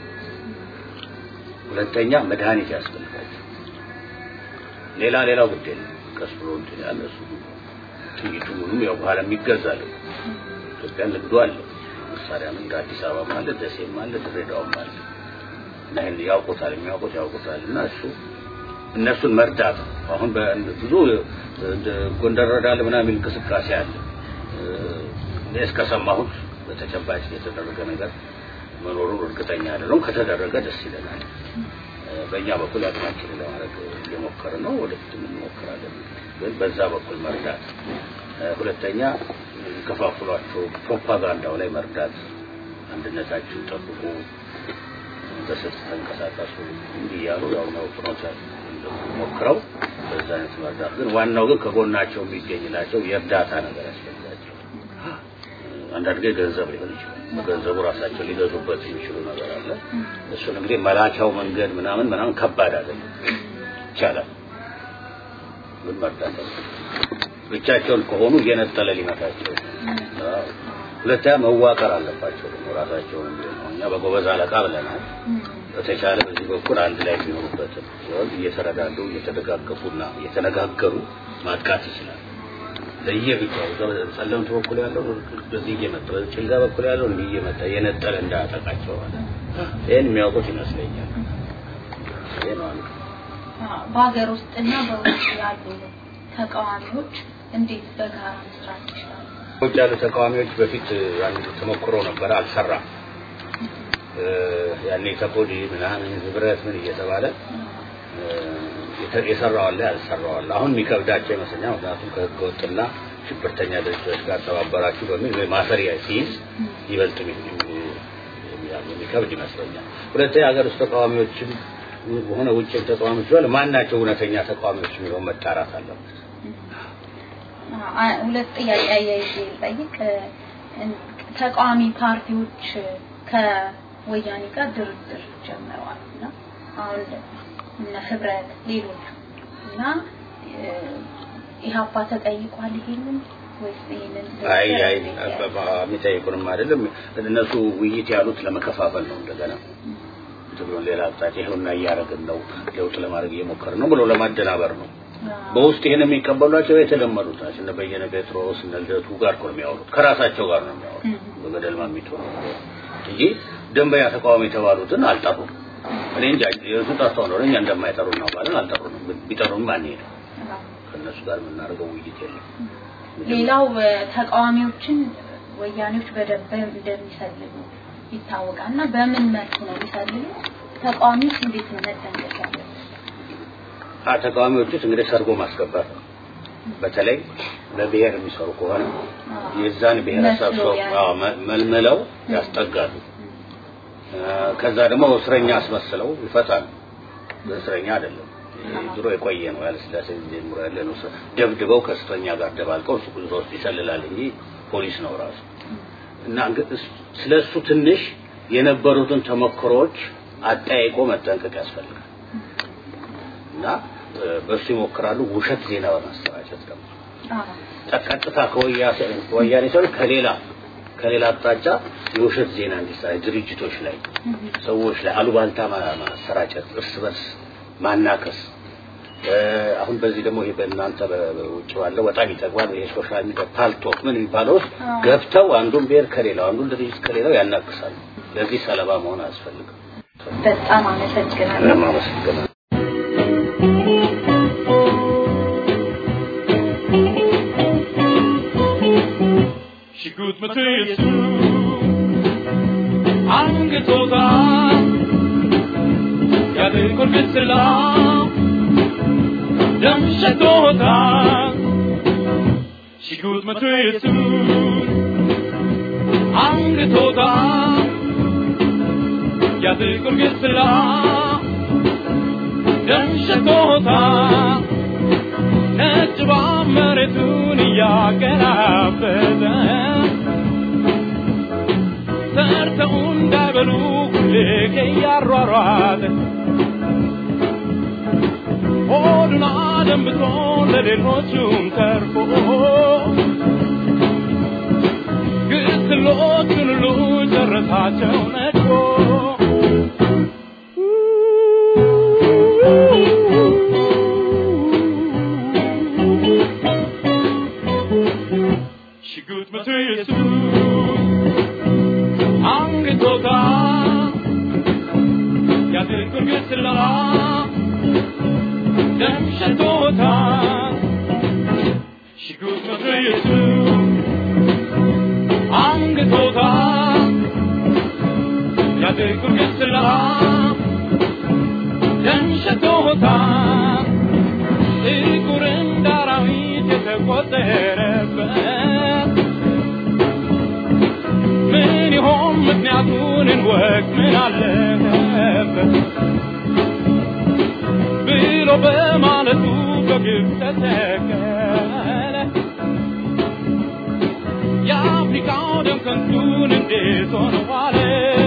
ሁለተኛ መድኃኒት ያስፈልጋቸው። ሌላ ሌላው ግድ የለም ቀስ ብሎ እንትን ያለ እሱ ጥይቱ ምኑም ያው በኋላ የሚገዛል ኢትዮጵያ ንግዱ አለ መሳሪያ እንደ አዲስ አበባ አለ ደሴም አለ ድሬዳዋም አለ እና ይሄን ያውቁታል የሚያውቁት ያውቁታል እና እሱ እነሱን መርዳት ነው። አሁን በ- ብዙ እንደ ጎንደር ረዳል ምናምን እንቅስቃሴ አለ እ፣ እኔ እስከሰማሁት በተጨባጭ የተደረገ ነገር መኖሩን እርግጠኛ አይደለሁም። ከተደረገ ደስ ይለናል። እ፣ በእኛ በኩል አቅማችንን ለማድረግ እየሞከርን ነው። ወደፊትም እንሞክራለን። ግን በዛ በኩል መርዳት እ፣ ሁለተኛ ከፋፍሏቸው ፕሮፓጋንዳው ላይ መርዳት፣ አንድነታችሁን ጠብቁ፣ በስልት ተንቀሳቀሱ እንዲህ እያሉ ያው ነው ፕሮሰስ ሞክረው በዛ አይነት መርዳት። ግን ዋናው ግን ከጎናቸው የሚገኝላቸው የእርዳታ ነገር ያስፈልጋቸው። አንዳንድ ጊዜ ገንዘብ ሊሆን ይችላል። በገንዘቡ ራሳቸው ሊገዙበት የሚችሉ ነገር አለ። እሱን እንግዲህ መላኪያው መንገድ ምናምን ምናምን ከባድ አይደለም፣ ይቻላል። ግን መርዳት አለ። ብቻቸውን ከሆኑ እየነጠለ ሊመታቸው አዎ። ሁለተኛ መዋቀር አለባቸው ደግሞ ራሳቸውን ቢሆን እኛ በጎበዝ አለቃ ብለናል። በተቻለ በዚህ በኩል አንድ ላይ የሚሆኑበትን ሲሆን እየተረዳዱ እየተደጋገፉና እየተነጋገሩ ማጥቃት ይችላል። ለየብቻው ጸለምት በኩል ያለው በዚህ እየመጣ በጭልጋ በኩል ያለው እንዲህ እየመጣ የነጠለ እንዳያጠቃቸው ማለት ነው። ይህን የሚያውቁት ይመስለኛል። ይሄ ነው አንዱ። አዎ፣ በሀገር ውስጥና በውጭ ያሉ ተቃዋሚዎች እንዴት በጋራ መስራት ይችላሉ? ውጭ ያሉ ተቃዋሚዎች በፊት አንድ ተሞክሮ ነበረ፣ አልሰራም። ያኔ ከፖዲ ምናምን ህብረት ምን እየተባለ የሰራው አለ ያልሰራው አለ። አሁን የሚከብዳቸው ይመስለኛል። ምክንያቱም ከህገ ወጥና ሽብርተኛ ድርጅቶች ጋር ተባበራችሁ በሚል ማሰሪያ ሲይዝ ይበልጥ የሚከብድ ይመስለኛል። ሁለተኛ ሀገር ውስጥ ተቃዋሚዎችም ሆነ ውጭ ተቃዋሚዎች ቢሆን ማናቸው እውነተኛ ተቃዋሚዎች የሚለው መጣራት አለበት። ሁለት ጥያቄ አያይዤ ልጠይቅ። ተቃዋሚ ፓርቲዎች ከወያኔ ጋር ድርድር ጀምረዋል እና አሁን እነ ህብረት ሌሎቹ እና ኢህአፓ ተጠይቋል ይሄንን ወይስ ይሄንን አይ አይ የሚጠይቁንም አይደለም እነሱ ውይይት ያሉት ለመከፋፈል ነው እንደገና ትግሉን ሌላ አቅጣጫ ይኸውና እያደረግን ነው ለውጥ ለማድረግ እየሞከርን ነው ብሎ ለማደናበር ነው በውስጥ ይሄን የሚቀበሏቸው የተለመዱት ናቸው እነ በየነ ጴጥሮስ እነ ልደቱ ጋር እኮ ነው የሚያወሩት ከራሳቸው ጋር ነው የሚያወሩት በገደል ማሚቶ ነው እንጂ ደንበኛ ተቃዋሚ የተባሉትን አልጠሩም እኔ እንጃ የእሱ ጠርተው ነው እኛ እንደማይጠሩ እናውቃለን አልጠሩንም ቢጠሩም አንሄድም ከእነሱ ጋር የምናደርገው ውይይት የለም ሌላው ተቃዋሚዎችን ወያኔዎች በደንብ እንደሚሰልሉ ይታወቃል እና በምን መልኩ ነው የሚሰልሉ ተቃዋሚዎች እንዴት ነው መጠንቀቅ ያለበት ተቃዋሚዎች ውስጥ እንግዲህ ሰርጎ ማስገባት ነው በተለይ ለብሔር የሚሰሩ ከሆነ የዛን ብሔረሰብ ሰው መልምለው ያስጠጋሉ ከዛ ደግሞ እስረኛ አስመስለው ይፈታሉ እስረኛ አይደለም ድሮ የቆየ ነው ያለ ስላሴ ጀምሮ ያለ ነው ደብድበው ከእስረኛ ጋር ደባልቀው እሱ ጉዞ ውስጥ ይሰልላል እንጂ ፖሊስ ነው ራሱ እና ስለሱ ትንሽ የነበሩትን ተሞክሮዎች አጠያይቆ መጠንቀቅ ያስፈልጋል እና በሱ ይሞክራሉ ውሸት ዜና በማሰራጨት ደግሞ ቀጥታ ከወያኔ ሰው ከሌላ ከሌላ አቅጣጫ የውሸት ዜና እንዲሰራጭ ድርጅቶች ላይ ሰዎች ላይ አሉባልታ ማሰራጨት እርስ በርስ ማናከስ አሁን በዚህ ደግሞ ይሄ በእናንተ በውጭ ባለው በጣም ይጠቅማል ይሄ ሶሻል ሚዲያ ፓልቶክ ምን የሚባለው ውስጥ ገብተው አንዱን ብሔር ከሌላው አንዱን ድርጅት ከሌላው ያናክሳሉ ለዚህ ሰለባ መሆን አያስፈልግም በጣም አመሰግናለሁ አመሰግናለሁ ሽጉጥ መትየሱ አንግቶታ ያጥቁር ግስላ ደም ሸቶታ ሽጉጥ መትየሱ አንግቶታ ያጥቁር ግስላ ደም ሸቶታ ነጭ መሬቱን እያገላበጠ ሰርተው እንዳይበሉ ሁሌ እያሯሯጠ ሆዱን አደንብቶ ለሌሎቹም ተርፎ ግስሎቹን ሁሉ ጨረሳቸው ነድፎ ሽጉጥ መቶ ኢየሱስ አንግቶታ ያጥቁር ግስላ ደም ሸቶታ ሽጉጥ መቶ ኢየሱስ አንግቶታ ያጥቁር ግስላ ደም ሸቶታ ጥቁር እንደ አራዊት የተቆጠረበት ምን ይሆን ምክንያቱን እንወቅ ምን አለበት ብሎ በማለቱ በግብ ተተከለ የአፍሪካው ደም ከንቱን እንዴት ሆነ ዋለ